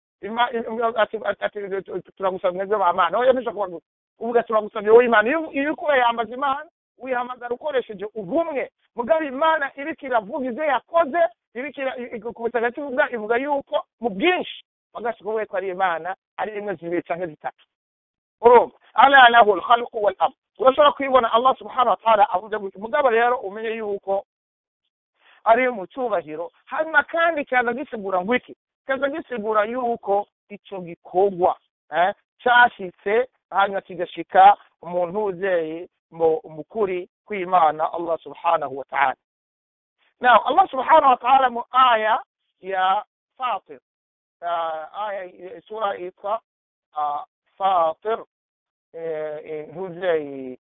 turagusaba mwebwe ba mana oya ntishobora kuvuga uvuga turagusabye wowe imana iyo uriko urayambaza imana wihamagara ukoresheje ubumwe mugabo imana iriko iravuga ivyo yakoze iriko ku butagatifu bwa ivuga yuko mu bwinshi bagashika ko ari imana ari rimwe zibiri canke zitatu urumva ala lahu alkhalqu wal amr urashobora kwibona allah subhanahu wa ta'ala avuze gutya mugabo rero umenye yuko ari mu cyubahiro hanyuma kandi kaza gisigura ngo iki kaza gisigura yuko ico gikorwa eh, cashitse hanyuma kigashika umuntu uzeye mu kuri kw'imana allah subhanahu wa ta'ala now allah subhanahu wa ta'ala mu aya ya fatir aya sura yitwa fatir ntuzeyi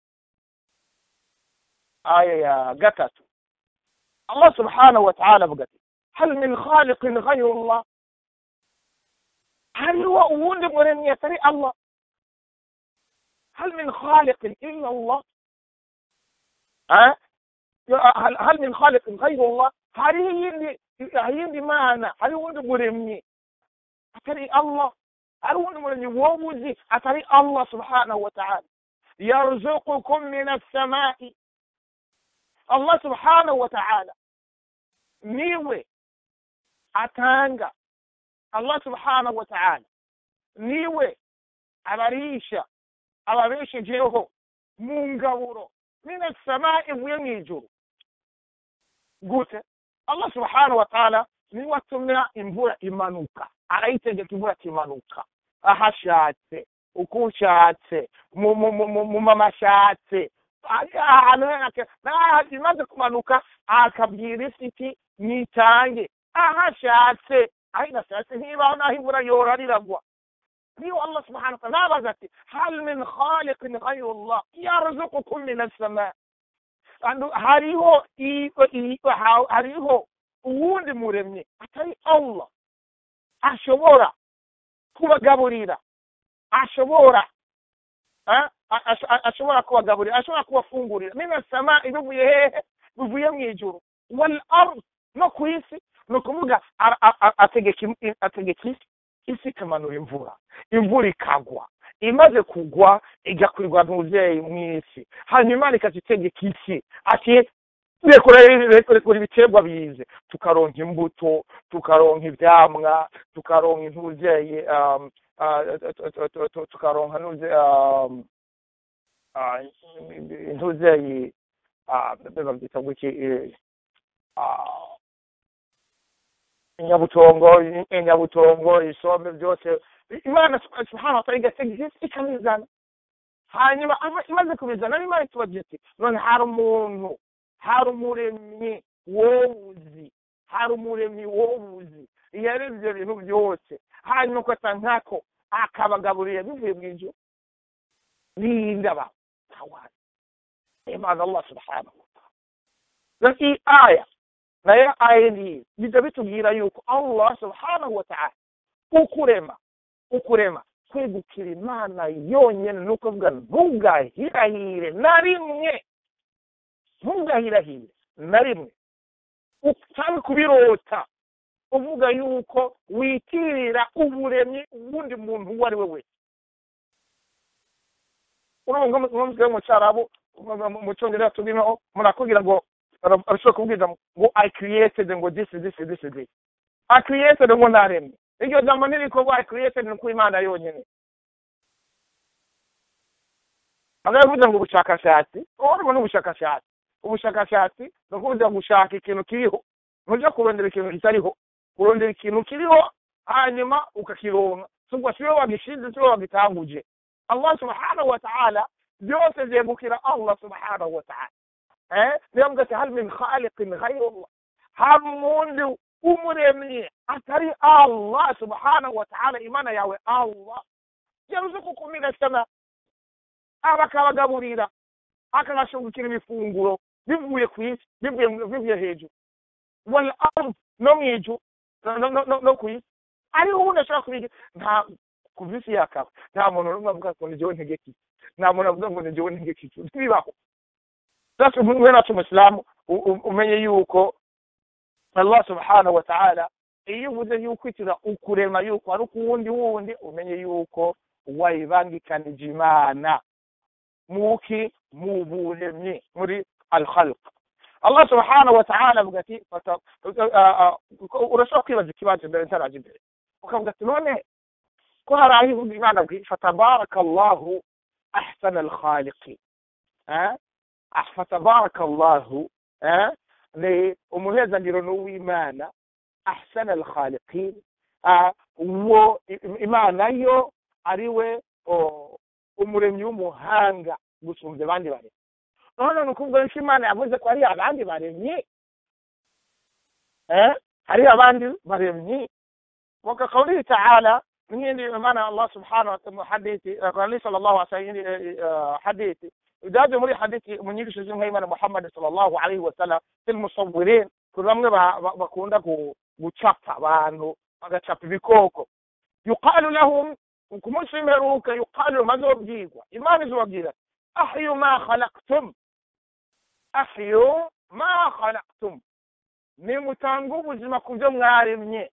aya ya gatatu allah subhanahu wa ta'ala avuga ati hal min khaliqin ghayru allah hariho uwundi muremyi atari allah hal min khaliqin illa allah hal hal min khaliqin ghayru allah hariho iyindi iyindi mana hariho uwundi muremyi atari allah hari uwundi muremyi wowe uzi atari allah subhanahu wa ta'ala yarzuqukum min assamai allah subhanahu wa ta'ala niwe atanga allah subhanahu wa ta'ala niwe abarisha ababeshejeho mu ngaburo min assamai ivuye mu ijuru gute allah subhanahu wa ta'ala niwe atumira imvura imanuka arayitegeka imvura kimanuka aho ashatse uko ushatse mu mama ashatse ahantu imaze kumanuka akabwira isi iti nitange aho ashatse aho idashatse ntibaho n'aho imvura yora riragwa niyo allah subhanahu wa ta'ala nabaza ati hal min khaliqin ghayru allah yarzuqukum min as-sama hariho hariho uwundi muremyi atari allah ashobora kubagaburira ashobora ashobora kubagaburira ashobora kubafungurira mina sama bivuye hehe bivuye mu ijuru wal ard no ku isi ni ukuvuga ategeka isi isi ikamanura imvura imvura ikagwa imaze kugwa igakwirwa n'umubyeyi mu isi hanyuma imana ikazitegeka isi ati rekura ibiterwa bize tukaronka imbuto tukaronka ibyamwa tukaronka intubyeyi tukaronka intubyeyi babyita guki inyabutongo inyabutongo isombe byose imana subhanahu wa ta'ala igategeka isi ikabizana hanyuma imaze kubizana imana itubagira iti none hari umuntu hari umuremyi wowuzi hari umuremyi wowuzi yaremye ibyo bintu byose hanyuma ugasa nkako akabagaburira bivuye mu ijuru ninde aba ntawari imana allah subhanahu wa ta'ala iyi aya nayo aya ngiyi bijya bitubwira yuko allah subhanahu wa ta'ala ukurema ukurema kwegukira imana yonyine ni ukuvuga ntugahirahire na rimwe ntugahirahire na rimwe cyangwa kubirota uvuga yuko witirira uburemyi uwundi muntu uwo ari we wese urumva nk'umutwe mu cyarabu mu cyongereza tubwiraho murakubwira ngo arashobora kubwira ngo i created ngo this this this this i created ngo naremye iryo jambo nirikorwa i created ni ku imana yonyine bagavuze ngo ubushakashatsi urabona n'ubushakashatsi ubushakashatsi ni ukuvuga gushaka ikintu kiriho ntujya kurondera ikintu kitariho kurondera ikintu kiriho hanyuma ukakironka subwo siwe wagishinze siwe wagitanguje allah subhanahu wa ta'ala byose byegukira allah subhanahu wa ta'ala eh niyo mvuga ati hal min khaliqin ghayrullah hari umundi umuremyi atari allah subhanahu wa ta'ala imana yawe allah yarzukukum min as-sama aba akabagaburira akabashungukira ibifunguro bivuye ku isi bivuye hejuru wal ard no mu ijuru no ku isi ariho ubundi ashobora kubiga nta ku isi yakaba nta muntu n'umwe avuga ngo ni jyewe ntegeka iki nta muntu avuga ngo ni jyewe ntegeka iki ntibibaho sasa umwe nacu umusilamu umenye yuko allah subhanahu wa ta'ala iyo uvuze yuko itira ukurema yuko ari ukuwundi wundi umenye yuko wayibangikanije imana muki mu buremyi muri al-khalq allah subhanahu wa ta'ala avuga ati urashobora kwibaza ikibazo mbere ntaraje imbere ukavuga ati none ko hari aho ivuga imana bwi fatabaraka allahu ahsana alkhaliqi fatabaraka allahu ni umuhezangiro n'uw'imana ahsana alkhaliqin uwo imana yo ari we umuremyi w'umuhanga gusumbya abandi baremyi none ni ukuvuga ko imana yavuze ko hari abandi baremyi hari abandi baremyi وكقوله تعالى nyindi maana allah subhanahu wa hadithi ali sallallahu alaihi wasallam hadithi idaje muri hadithi mu nyigisho z'inkwayimana muhammad sallallahu alaihi wasallam fil musawwirin kuri bamwe bakunda gucapa abantu bagacapa ibikoko yuqalu lahum ku munsi w'imperuka yuqalu bazobwirwa imana izobabwira ahyu ma khalaqtum ahyu ma khalaqtum nimutanga ubuzima ku byo mwaremye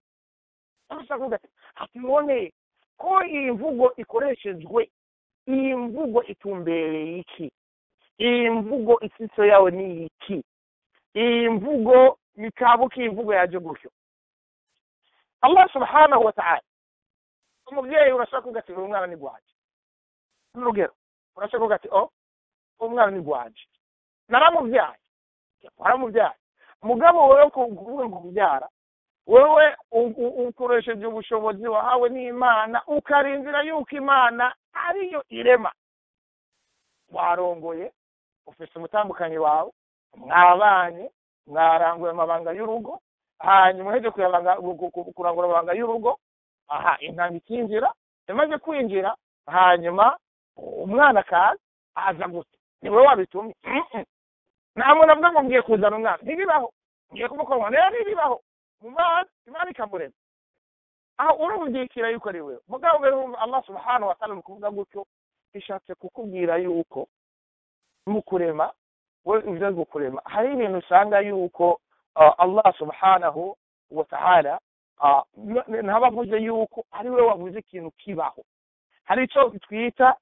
ati none ko iyi mvugo ikoreshejwe iyi mvugo itumbereye iki iyi mvugo isitso yawe ni iki iyi mvugo nikabuka iyi mvugo yaje gutyo allah subhanahu wa ta'ala umubyeyi urashaka kuvuga ati uyu mwana ni gwaje n'urugero urashaka kuvuga ati oh umwana ni gwaje naramubyaye waramubyaye mugabo wewe kuvuga ngo kubyara wewe ukoresheje ubushobozi wahawe n'imana ukarindira yuko imana ariyo irema warongoye ufite umutambukanyi wawe mwabanye mwaranguye amabanga y'urugo hanyuma uheje kurangura amabanga y'urugo aha intanga ikinjira imaze kwinjira hanyuma umwana akaza aza gusa ni wowe wabitumye nta muntu avuga ngo ngiye kuzana umwana ntibibaho ngiye kumukorwa rero ntibibaho mu mana imana ikamurema aho urumvikira yuko ari wewe mugabo rero allah subhanahu wa ta'ala mu kuvuga gutyo ishatse kukubwira yuko mu kurema we ivyo gukurema hari ibintu usanga yuko allah subhanahu wa ta'ala ntabavuze yuko ari we wavuze ikintu kibaho hari icyo twita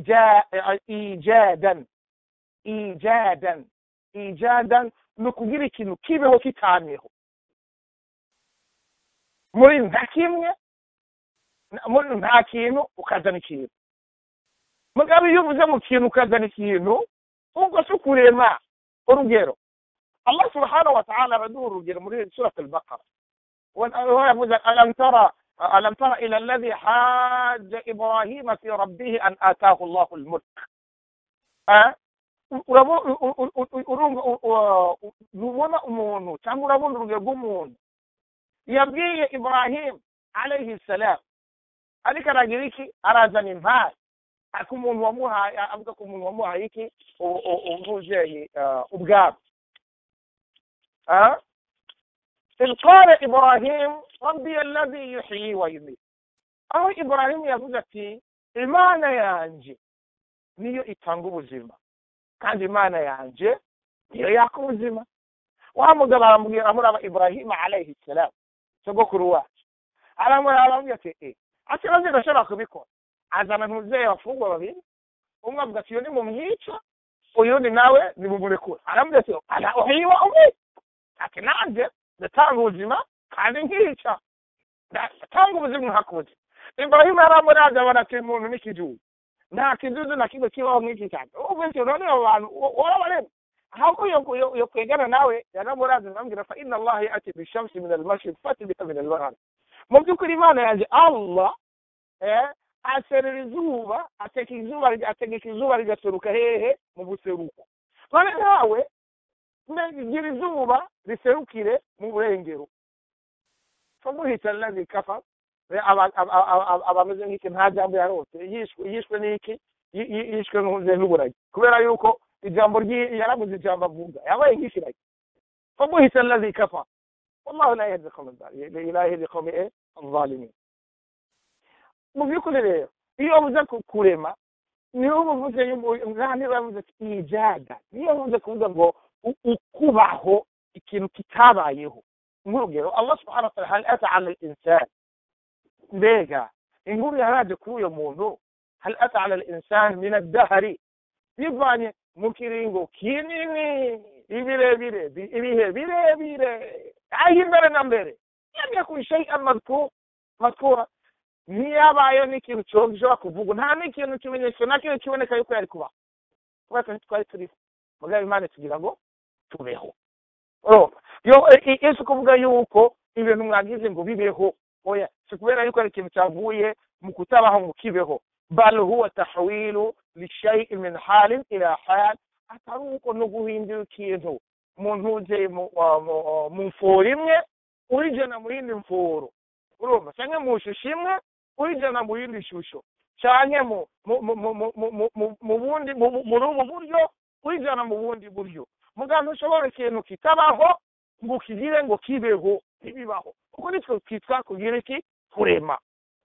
ijadan ijadan ijadan ni ukugira ikintu kibeho kitamyeho muri nta kimwe muri nta kintu ukazana ikintu mugabo iyo uvuze mu kintu ukazana ikintu ubwo si ukurema urugero allah subhanahu wa ta'ala araduha urugero muri surat al-baqara ويقول ألم ترى ألم ترى إلى الذي حاج إبراهيم في ربه أن آتاه الله الملك أه؟ urabona umuntu cyangwa urabona urugero rw'umuntu yabwiye ibrahim alayhi salam ariko aragira iki arazana impari ariko umuntu wamuhaye avuga ko umuntu wamuhaye iki umubyeyi ubwabo إذ قال إبراهيم ربي الذي يحيي ويميت aho ibrahim yavuze ati imana yanje niyo itanga ubuzima kandi imana yanje niyo yaka ubuzima wa mugabo aramubwira amuraba ibrahim alayhi salam sogokuru wacu aramuraba aramubwira ati e ati maze ndashobora kubikora azana ntuzeye abafungwa babiri umwe avuga ati iyo ni mumwica uyundi nawe nimumurekura aramubwira ati ala uhiwa umwe ati nanjye ndatanga ubuzima kandi nkica ndatanga ubuzima nkaka ubuzima ibrahimu yaramuravye abona ati umuntu n'ikijuju nta kijuju na kimwe kibaho nk'iki cyane ubu ntyo none abo bantu warabarema ahubwo yo kwegana nawe yaramuravye arambwira fa inna allaha yati bishamsi min almashriq fati bika min almaghrib mu by'ukuri imana yanjye allah eh aserera izuba ateka izuba ategeka izuba rigaseruka hehe mu buseruko none nawe gira izuba riserukire mu burengero famuhita alladhi kafar abameze nk'iki nta jambo yarose yishwe n'iki yishwe n'uburagi kubera yuko ijambo yarabuze ijambo avuga yabaye nk'ikiragi famuhita alladhi kafar wallahu la yahdi qawma la yahdi qawmi adh-dhalimin mu by'ukuri rero iyo uvuze kurema niyo uvuze niba yavuze ijada niyo uvuze kuvuga ngo ukubaho ikintu kitabayeho nk'urugero allah subhanahu wa ta'ala hal ata ala al-insan mbega inkuru yaraje kuri uyo muntu hal ata ala al-insan min ad-dahri bivanye mu kiringo kinini ibirebire ibihe birebire aho imbere na mbere lam yakun shay'an madhkur madhkura ntiyabayeho n'ikintu gishobora kuvugwa nta n'ikintu kimenyetso na kimwe kiboneka yuko yari kubaho kubera twari turiho mugabo imana tugira ngo tubeho yesu kuvuga yuko ibintu mwagize ngo bibeho oya si kubera yuko ari ikintu cyavuye mu kutabaho ngo kibeho bal huwa tahwilu lishayin min halin ila hal atari uko no guhindura ikintu mu ntuze mu mforo imwe urijana mu yindi mforo urumva cyangwa mu shusho imwe uyijana mu yindi shusho canke mu mu mu mu mu mu mu mu mu bundi mu mu- muri ubu buryo uyijana mu bundi buryo muganga ushobora ikintu kitabaho ngo ukigire ngo kibeho ntibibaho kuko nitwe twitwa kugira iki kurema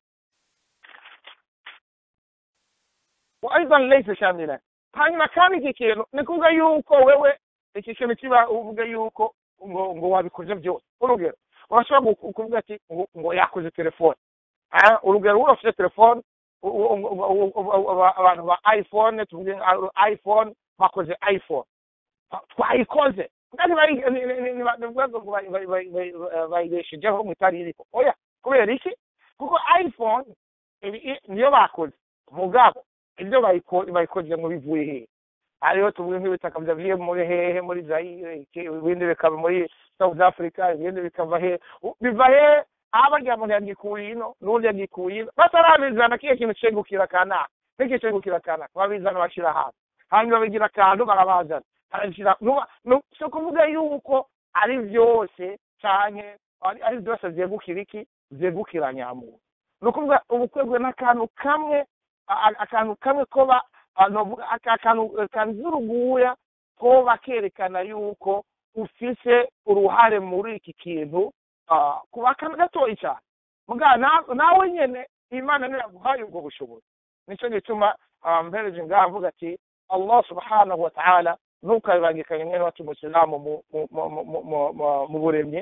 aidan laysa shamila hanyuma kandi iki kintu ni kuvuga yuko wewe iki kintu kiba uvuga yuko ngo ngo wabikoze byose urugero urashobora gu- kuvuga ati ngo ngo yakoze telefone Ah, urugero wowe ufite telefone u- u- u- u- u- aba- abantu ba iphone tuvuge nka iphone bakoze iphone Ah, twayikoze kandi bayi- ni- ni- ni- ni- ni ukuvuga ngo bayi- bayi- bayi- bayi- bayibeshejeho mu itari iriko oya kubera iki kuko iphone ibi- i- niyo bakoze mugabo ibyo bayiko- bayikoze ngo bivuye hehe hariho tuvuge nk'ibitaka byavuye muri hehe muri zayire iki- ibindi bikava muri south africa ibindi bikava he U- biva he aba rya muntu yagikuye ino n'undi yagikuye ino batarabizana kiyo kintu cegukira kanaka n'iki cegukira kanaka babizana bashyira hasi hanyuma babigira akantu barabazana barabishyira nuba- nu- si ukuvuga yuko ari byose canke ari ari byose vyegukira iki vyegukira nyamuntu ni ukuvuga ubukwegwe n'akantu kamwe a- a- akantu kamwe koba novuga aka- akantu kanzu uruguya koba kerekana yuko ufise uruhare muri iki kintu ah, kuba akantu gatoyi cyane muga na- nawe nyene imana niyo yaguhaye ubwo bushobozi nico gituma ah, mpereje ngaha mvuga ati allah subhanahu wa ta'ala ntukabibangikanye mwene wacu umusilamu mu- mu- mu- mu- mu- mu- mu buremye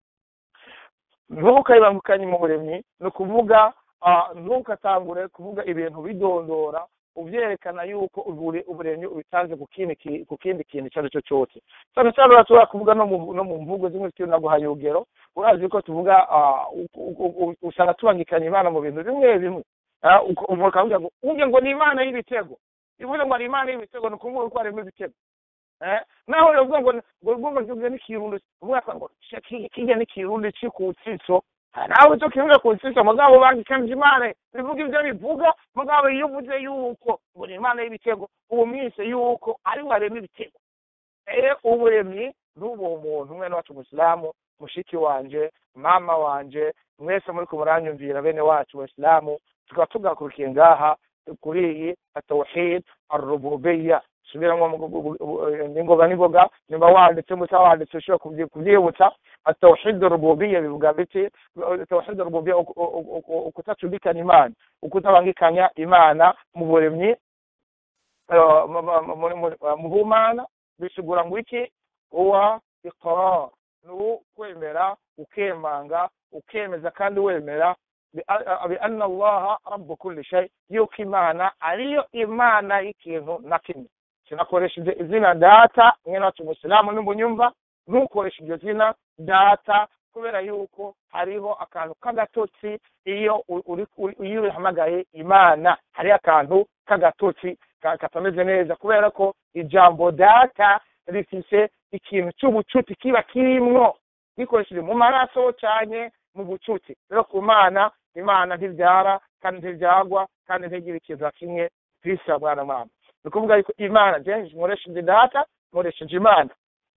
ntukayibangukanye mu buremyi ni ukuvuga ah, ntukatangure kuvuga ibintu bidondora ubyerekana yuko ubure- uburemyi ubitanze ku kindi ki- ku kindi kintu icyo ari cyo cyose cyane cyane urashobora kuvuga no mu no mu mvugo zimwe zikiri naguhaye urugero urazi ko tuvuga ah, u- u- u- usanga tubangikanya imana mu bintu bimwe bimwe Ah, uko- umuntu akavuga ngo uvuge ngo ni imana y'ibitego ivuze ngo ari imana y'ibitego ni ukuvuga ko harimo ibitego Eh, naho uvuga ngo ngo ngo ngo n'ikirundo uvuga ngo "Ki- kijya n'ikirundo cy'ikutsiso nawe cyo kivuga ku nsisa mugabo bangikanje imana bivuga ibyo bivuga mugabo iyo uvuze yuko ngo ni imana y'ibitego uwo mwise yuko ari we arema ibitego eh uburemyi n'ubu umuntu umwe wacu umusilamu mushiki wanje mama wanje mwese muri kumuranyumvira bene wacu abasilamu tukaba tugakurikiye ngaha kuri iyi atawhid arububiyya subiramo ningoga ningoga nimba wanditse muta wanditse ushobora kubyi- kubyibutsa atawhid arububiyya bivuga biti tawhid arububiyya uku- uku- uku- ukutacudikanya imana ukutabangikanya imana mu buremyi eh, mu- mu- mu- mu- mu bumana bisigura ngo iki uwa iqrar ni ukwemera ukemanga ukemeza kandi wemera bianna allaha rabu kulli shay yuko imana ariyo imana y'ikintu na kimwe sinakoresheje izina data mwene wacu umusilamu nimunyumva ntukoreshe iryo zina data kubera yuko hariho akantu k'agatotsi iyo u- uri- uri- iyo uhamagaye imana hariho akantu k'agatotsi ka- katameze neza kubera ko ijambo data rifise ikintu cy'ubucuti kiba kirimwo gikoresheje mu maraso cyane mu bucuti rero ku mana imana ntibyara kandi ntibyagwa kandi ntigira ikintu na kimwe bisa mwana mwana ni ukuvuga yuko imana je nkoresheje data nkoresheje imana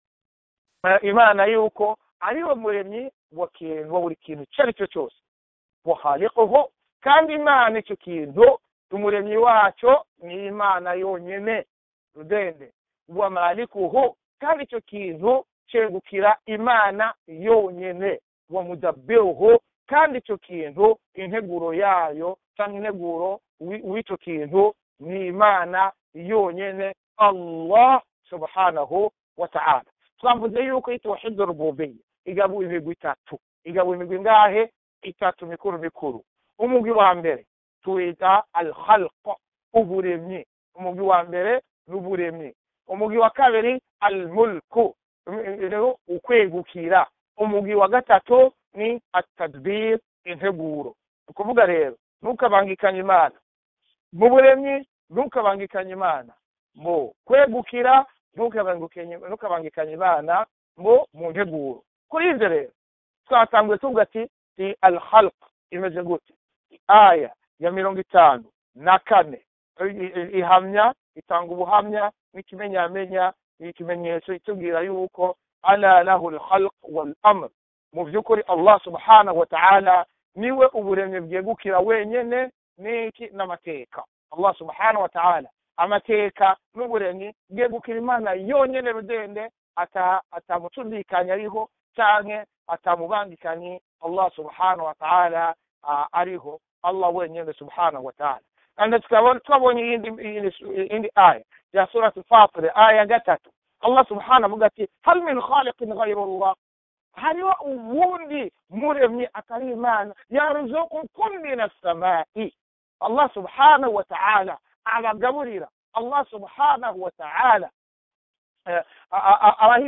Eh, imana yuko ariwe muremyi wa kintu wa buri kintu icyo ari cyo cyose wahaliquhu kandi imana icyo kintu umuremyi wacyo ni imana yonyine rudende wa malikuhu kandi icyo kintu cyegukira imana yonyine wa mudabbiruhu kandi icyo kintu integuro yayo cyangwa integuro wi- w'icyo kintu ni imana yonyine allah subhanahu wa ta'ala twavuze yuko itawhidu rububiyya igabuye imigwi itatu igabuye imigwi ngahe itatu mikuru mikuru umugwi wa mbere tuwita al khalq uburemyi umugwi wa mbere ni uburemyi umugwi wa kabiri al mulku rero ukwegukira umugwi wa gatatu ni atadbir integuro ni ukuvuga rero ntukabangikanye imana mu buremyi ntukabangikanye imana mu kwegukira ntukabangikanye ntukabangikanye imana ngo mu nteguro kuri ibyo rero twatanguye tuvuga ati ni al khalq imeze gute aya ya mirongo itanu na kane i- i- ihamya itanga ubuhamya n'ikimenyamenya ikimenyetso itubwira yuko ala lahu lkhalq wal amr mu by'ukuri allah subhanahu wa ta'ala niwe uburemyi bwegukira wenyene n'iki n'amateka allah subhanahu wa ta'ala amateka n'uburemyi bwegukira imana yonyene rudende atamucudikanya ariho canke atamubangikanye allah subhanahu wa ta'ala ariho allah wenyene subhanahu wa ta'ala kandi twabonye iyindi aya ya surati fatire aya ya gatatu allah subhanahu avuga ati hal min khaliqin ghayru allah hariho uwundi muremyi atari imana yarzukukum min assamai allah subhanahu wa ta'ala abagaburira allah subhanahu wa ta'ala abaha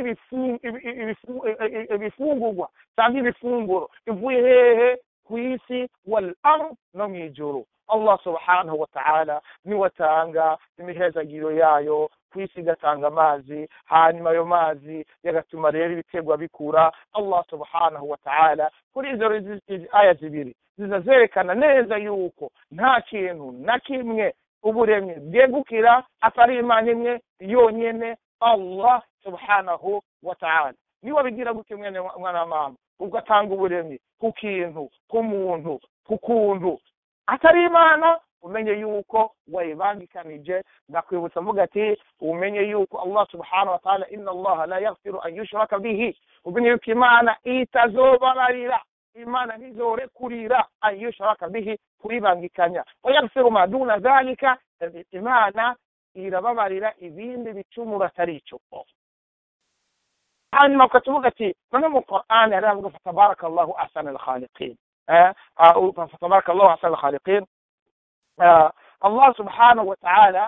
ibifungurwa cyangwa ibifunguro ivuye hehe ku isi wal ard no mu ijuru allah subhanahu wa ta'ala niwe atanga imihezagiro yayo ku isi igatanga amazi hanyuma ayo mazi yagatuma rero ibiterwa bikura allah subhanahu wa ta'ala kuri izo aya zibiri ziza zerekana neza yuko nta kintu na kimwe uburemyi bwegukira atari imana imwe yonyene allah subhanahu wa ta'ala niwe bigira gute mwene mwana wa mama ubwo atanga uburemyi ku kintu ku muntu ku kuntu atari imana umenye yuko wayibangikanije ndakwibutsa mvuga ati umenye yuko allah subhanahu wa ta'ala inna allaha la yaghfiru an yushraka bihi umenye yuko imana itazobabarira imana ntizorekurira an yushraka bihi kuyibangikanya wayaghfiru ma duna dhalika imana irababarira ibindi bicumuro atari ico hanyuma ukatuvuga ati none mu qur'ani hari avuga fatabaraka allahu ahsana alkhaliqin فتبارك الله احسن الخالقين الله سبحانه وتعالى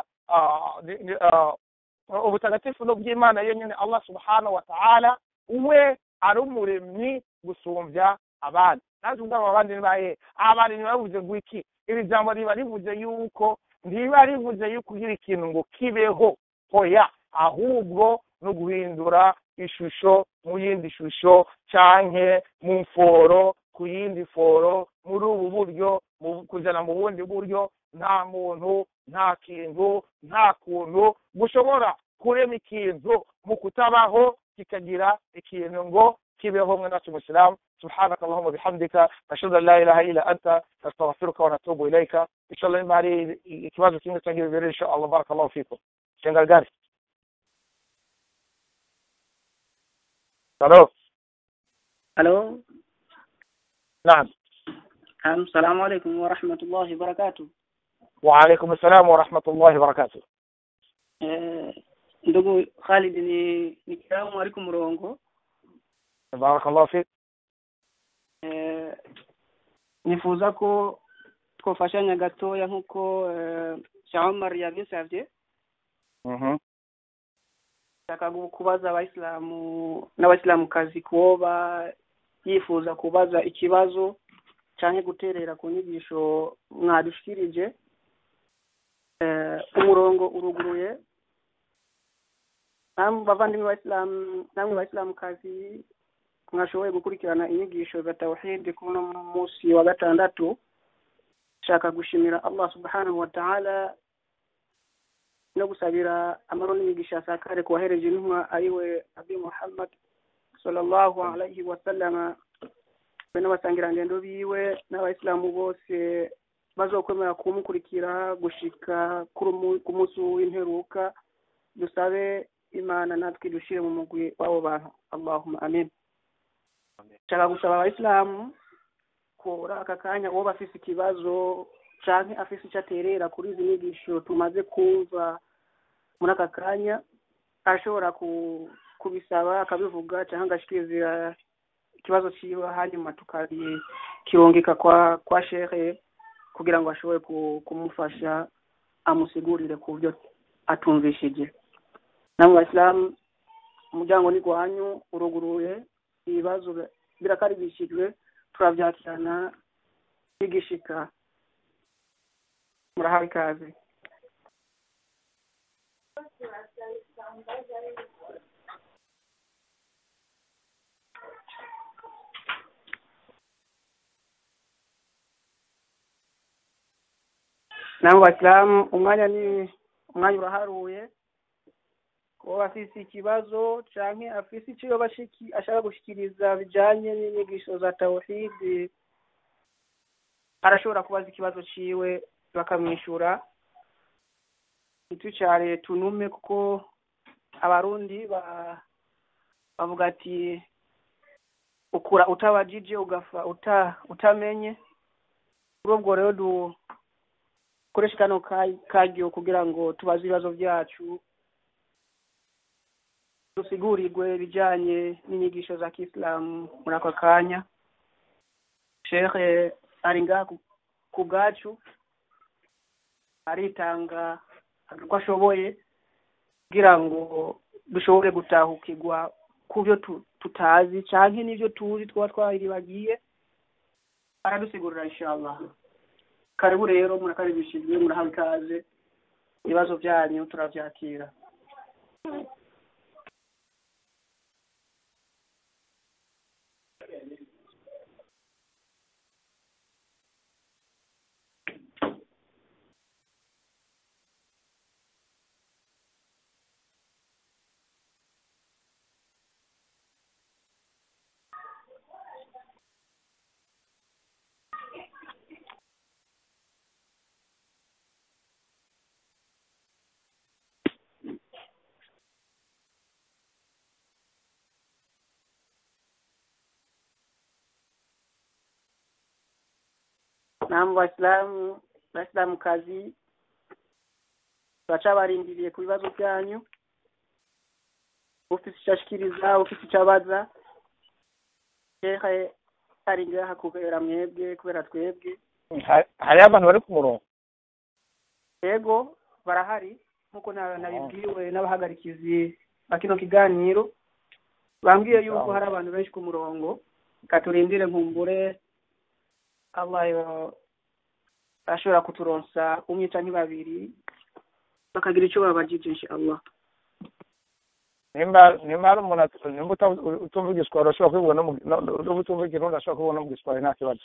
ubutagatifu bw'imana yenyine allah subhanahu wa ta'ala we ari umuremyi gusumbya abandi naje ubwabo abandi nibaye abandi ntibavuze ngo iki iri jambo riba rivuze yuko ntiba rivuze yuko ugira ikintu ngo kibeho hoya ahubwo no guhindura ishusho mu yindi shusho canke mu mforo ku yindi foro muri ubu buryo kujana mu bundi buryo nta muntu nta kintu nta kuntu gushobora kurema ikintu mu kutabaho kikagira ikintu ngo kibeho mwe nacu musilamu سبحانك اللهم وبحمدك نشهد ان لا اله الا انت نستغفرك ونتوب اليك ان شاء الله ما علي kibazo kimwe cyangwa bibiri ان شاء الله بارك الله فيكم shengalgari الو الو نعم السلام عليكم ورحمة الله وبركاته وعليكم السلام ورحمة الله وبركاته ndugu Khalid ni nikiramu ari ku murongo بارك الله فيك nifuza ko twafashanya gatoya nk'uko Sheikh Omar yabisabye shaka kubaza abayisilamu n'abayisilamukazi kuba yifuza kubaza ikibazo cyangwa guterera ku nyigisho mwadushikirije umurongo uruguruye bavandimwe bayisilamu namwe bayisilamukazi mwashoboye gukurikirana inyigisho za tawhidi kuno munsi wa gatandatu shaka gushimira allah subhanahu wa ta'ala no gusabira amaro n'imigisha asakare ku wahereje intumwa ariwe abi muhammad sallallahu alaihi wasallama we n'abasangirangendo biwe n'abayisilamu bose bazokwemera kumukurikira gushika ku munsi w'imperuka dusabe imana natwe dushire mu mugwi w'abo bantu allahumma amin nshaka gusaba abayisilamu kuri aka kanya uwo bafise ikibazo canke afise ico aterera kuri izi nyigisho tumaze kumva muri aka kanya ashobora kubisaba akabivuga canke agashikiriza ikibazo ciwe hanyuma tukakirungika kwa kwa shehe kugira ngo ashobore kumufasha amusigurire ku byo atumvishije namwe bayisilamu umuryango ni gwanyu uruguruye ibibazo birakaribishijwe turabyakirana bigishika murahawe ikaze namwe basilamu umwanya ni umwanya uraharuye uwo afise ikibazo canke afise ico yoba ashaka gushikiriza bijanye n'inyigisho za tawhidi arashobora kubaza ikibazo ciwe bakamwishyura ntitucyare tunume kuko abarundi ba bavuga ati ukura utabajije ugafa uta utamenye kuri ubwo rero dukoresha kano ka- karyo kugira ngo tubaze ibibazo byacu dusigurirwe ibijyanye n'inyigisho za kisilamu muri ako kanya shehe ari ngaha ku- ku bwacu aritanga uko ashoboye kugira ngo dushobore gutahukirwa ku byo tu- tutazi cyangwa n'ibyo tuzi twaba twaribagiye aradusigurira inshallah karibu rero murakaribishijwe murahawe ikaze ibibazo byanyu turabyakira namwe basilamu basilamu kazi turacabarindiriye ku bibazo byanyu ufite icyo ashikiriza ufite icyo abaza shehe ari ngaha kubera mwebwe kubera twebwe Ha- hariho abantu bari ku murongo yego barahari nk'uko na- nabibwiwe n'abahagarikizi ba kino kiganiro bambwiye yuko hari abantu benshi ku murongo reka turindire nkumbure allah yo- ashobora kuturonsa umwe canke babiri bakagira icyo babajije inshallah nimba nimba hari umuntu at- nimba uta- utumva igiswahili ashobora kubibona no mu- no- no- nimba utumva ikirundi ashobora kubibona mu giswahili nta kibazo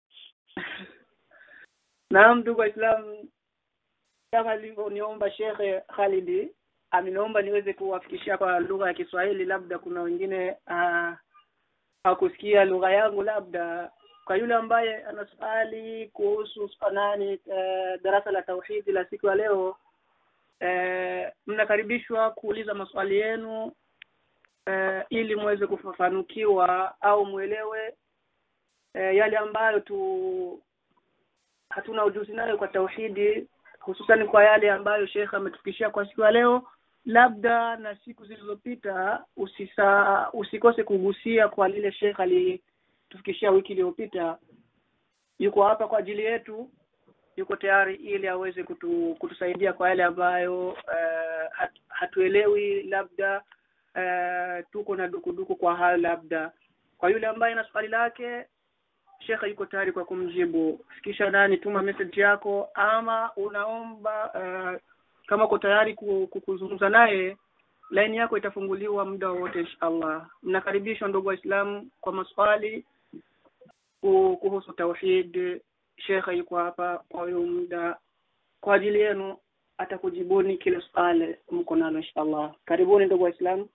naam ndugu waislamu kama alivyoniomba shekhe khalidi ameniomba niweze kuwafikishia kwa lugha ya kiswahili labda kuna wengine ah, hawakusikia lugha yangu labda kwa yule ambaye ana swali kuhusu nani eh, darasa la tauhidi la siku ya leo eh, mnakaribishwa kuuliza maswali yenu eh, ili muweze kufafanukiwa au mwelewe eh, yale ambayo tu hatuna ujuzi nayo kwa tauhidi hususan kwa yale ambayo Sheikh ametufikishia kwa siku ya leo labda na siku zilizopita usisa usikose kugusia kwa lile Sheikh alitufikishia wiki iliyopita yuko hapa kwa ajili yetu yuko tayari ili aweze kutu, kutusaidia kwa yale ambayo uh, hat, hatuelewi labda uh, tuko na dukuduku kwa hayo labda kwa yule ambaye na swali lake shekhe yuko tayari kwa kumjibu fikisha nani tuma message yako ama unaomba uh, kama uko tayari ku- ku- kuzungumza naye laini yako itafunguliwa muda wowote inshallah mnakaribishwa ndugu waislamu kwa maswali ku- kuhusu tauhid shekhe yuko hapa kwa huyo muda kwa ajili yenu atakujibuni kila swali mko nalo inshallah karibuni ndugu waislamu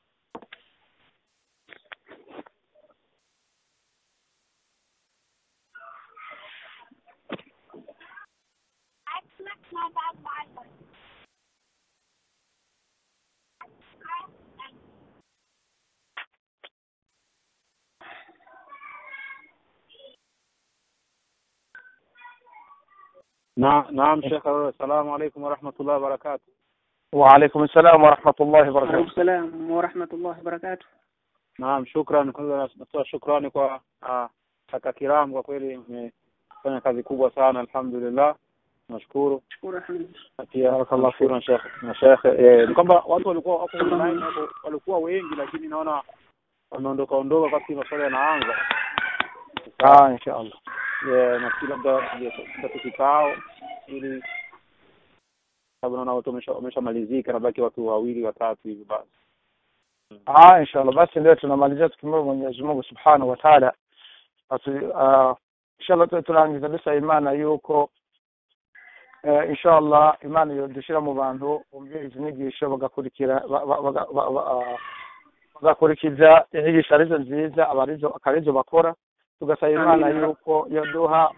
نعم نعم شيخ السلام عليكم ورحمة الله وبركاته وعليكم السلام ورحمة الله Waalaikum وبركاته salam wa rahmatullahi wa barakatuh naam shukran kwanza natoa shukrani kwa ah, kaka kiram kwa kweli umefanya kazi kubwa sana alhamdulillah nashukuru shukuru alhamdulillah Na pia barakallahu fikum shekhe na shekhe eh, ni kwamba watu walikuwa wako online wako walikuwa wengi lakini naona wameondoka ondoka wakati maswali yanaanza ah insha allah Eh, nafikiri labda tatu kikao ili sababu naona watu wamesha- wameshamalizika nabaki watu wawili watatu hivi basi ah insha allah basi ndio tunamalizia tukimwomba mwenyezi mungu subhanahu wa taala atu ah, insha allah tu- turangiza bisa imana yuko eh, insha allah imana yodushira mu bantu bumvira izi nyigisho bagakurikira ba- ba- baga- ba- ba- ah, bagakurikiza inyigisho arizo nziza aba arizo akaba arizo bakora tugasaba imana yuko yoduha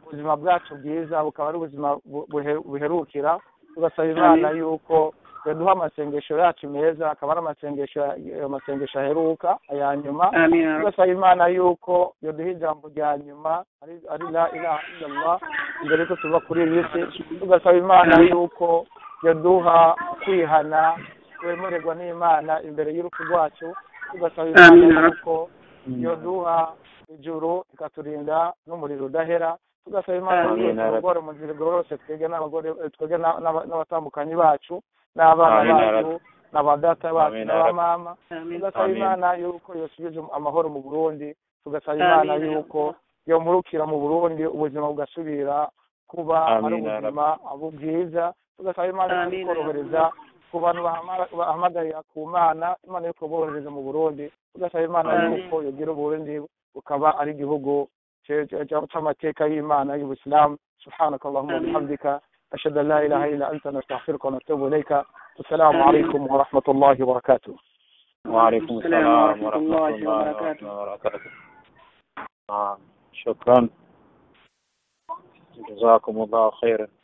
ubuzima bwacu bwiza bukaba ari ubuzima bu- buhe- buherukira tugasaba imana yuko yaduha amasengesho yacu meza akaba ari amasengesho amasengesho aheruka aya nyuma amin ya rabbi tugasaba imana yuko yaduha ijambo rya nyuma ari ari la ilaha illallah mbere yuko tuva kuri iyi si tugasaba imana yuko yaduha kwihana kwemererwa n'imana imbere y'urupfu rwacu tugasaba Amin, imana ya Rabbi. yuko yoduha ijuru ikaturinda n'umuriro udahera tugasaba imana Amin, yuko ya Rabbi. turugore mu nzira igororotse twebwe n'abagore twebwe na- n'aba- n'abatambukanyi bacu n'abana Amin, ya bacu n'abadata bacu Amin, ya Rabbi. n'abamama amin tugasaba Amin. imana yuko yosubiza amahoro mu burundi tugasaba Amin, imana ya Rabbi. yuko yomurukira mu burundi ubuzima bugasubira kuba ari Amin, ya Rabbi. ubuzima bwiza tugasaba imana Amin, ya ikorohereza ku bantu bahama- bahamagarira ku mana imana yuko borohereza mu burundi tugasaba imana Amin. yuko yogira uburundi bukaba ari igihugu ce- ce- ce- c'amateka y'imana y'ubusilamu subhanaka allahumma Amin. bihamdika ashhadu an la ilaha illa anta nastaghfiruka wa natubu ilayka assalamu alaikum wa rahmatullahi wa barakatuh وعليكم السلام السلام ورحمة ورحمة الله الله وبركاته. وبركاته آه. شكرا جزاكم الله خيرا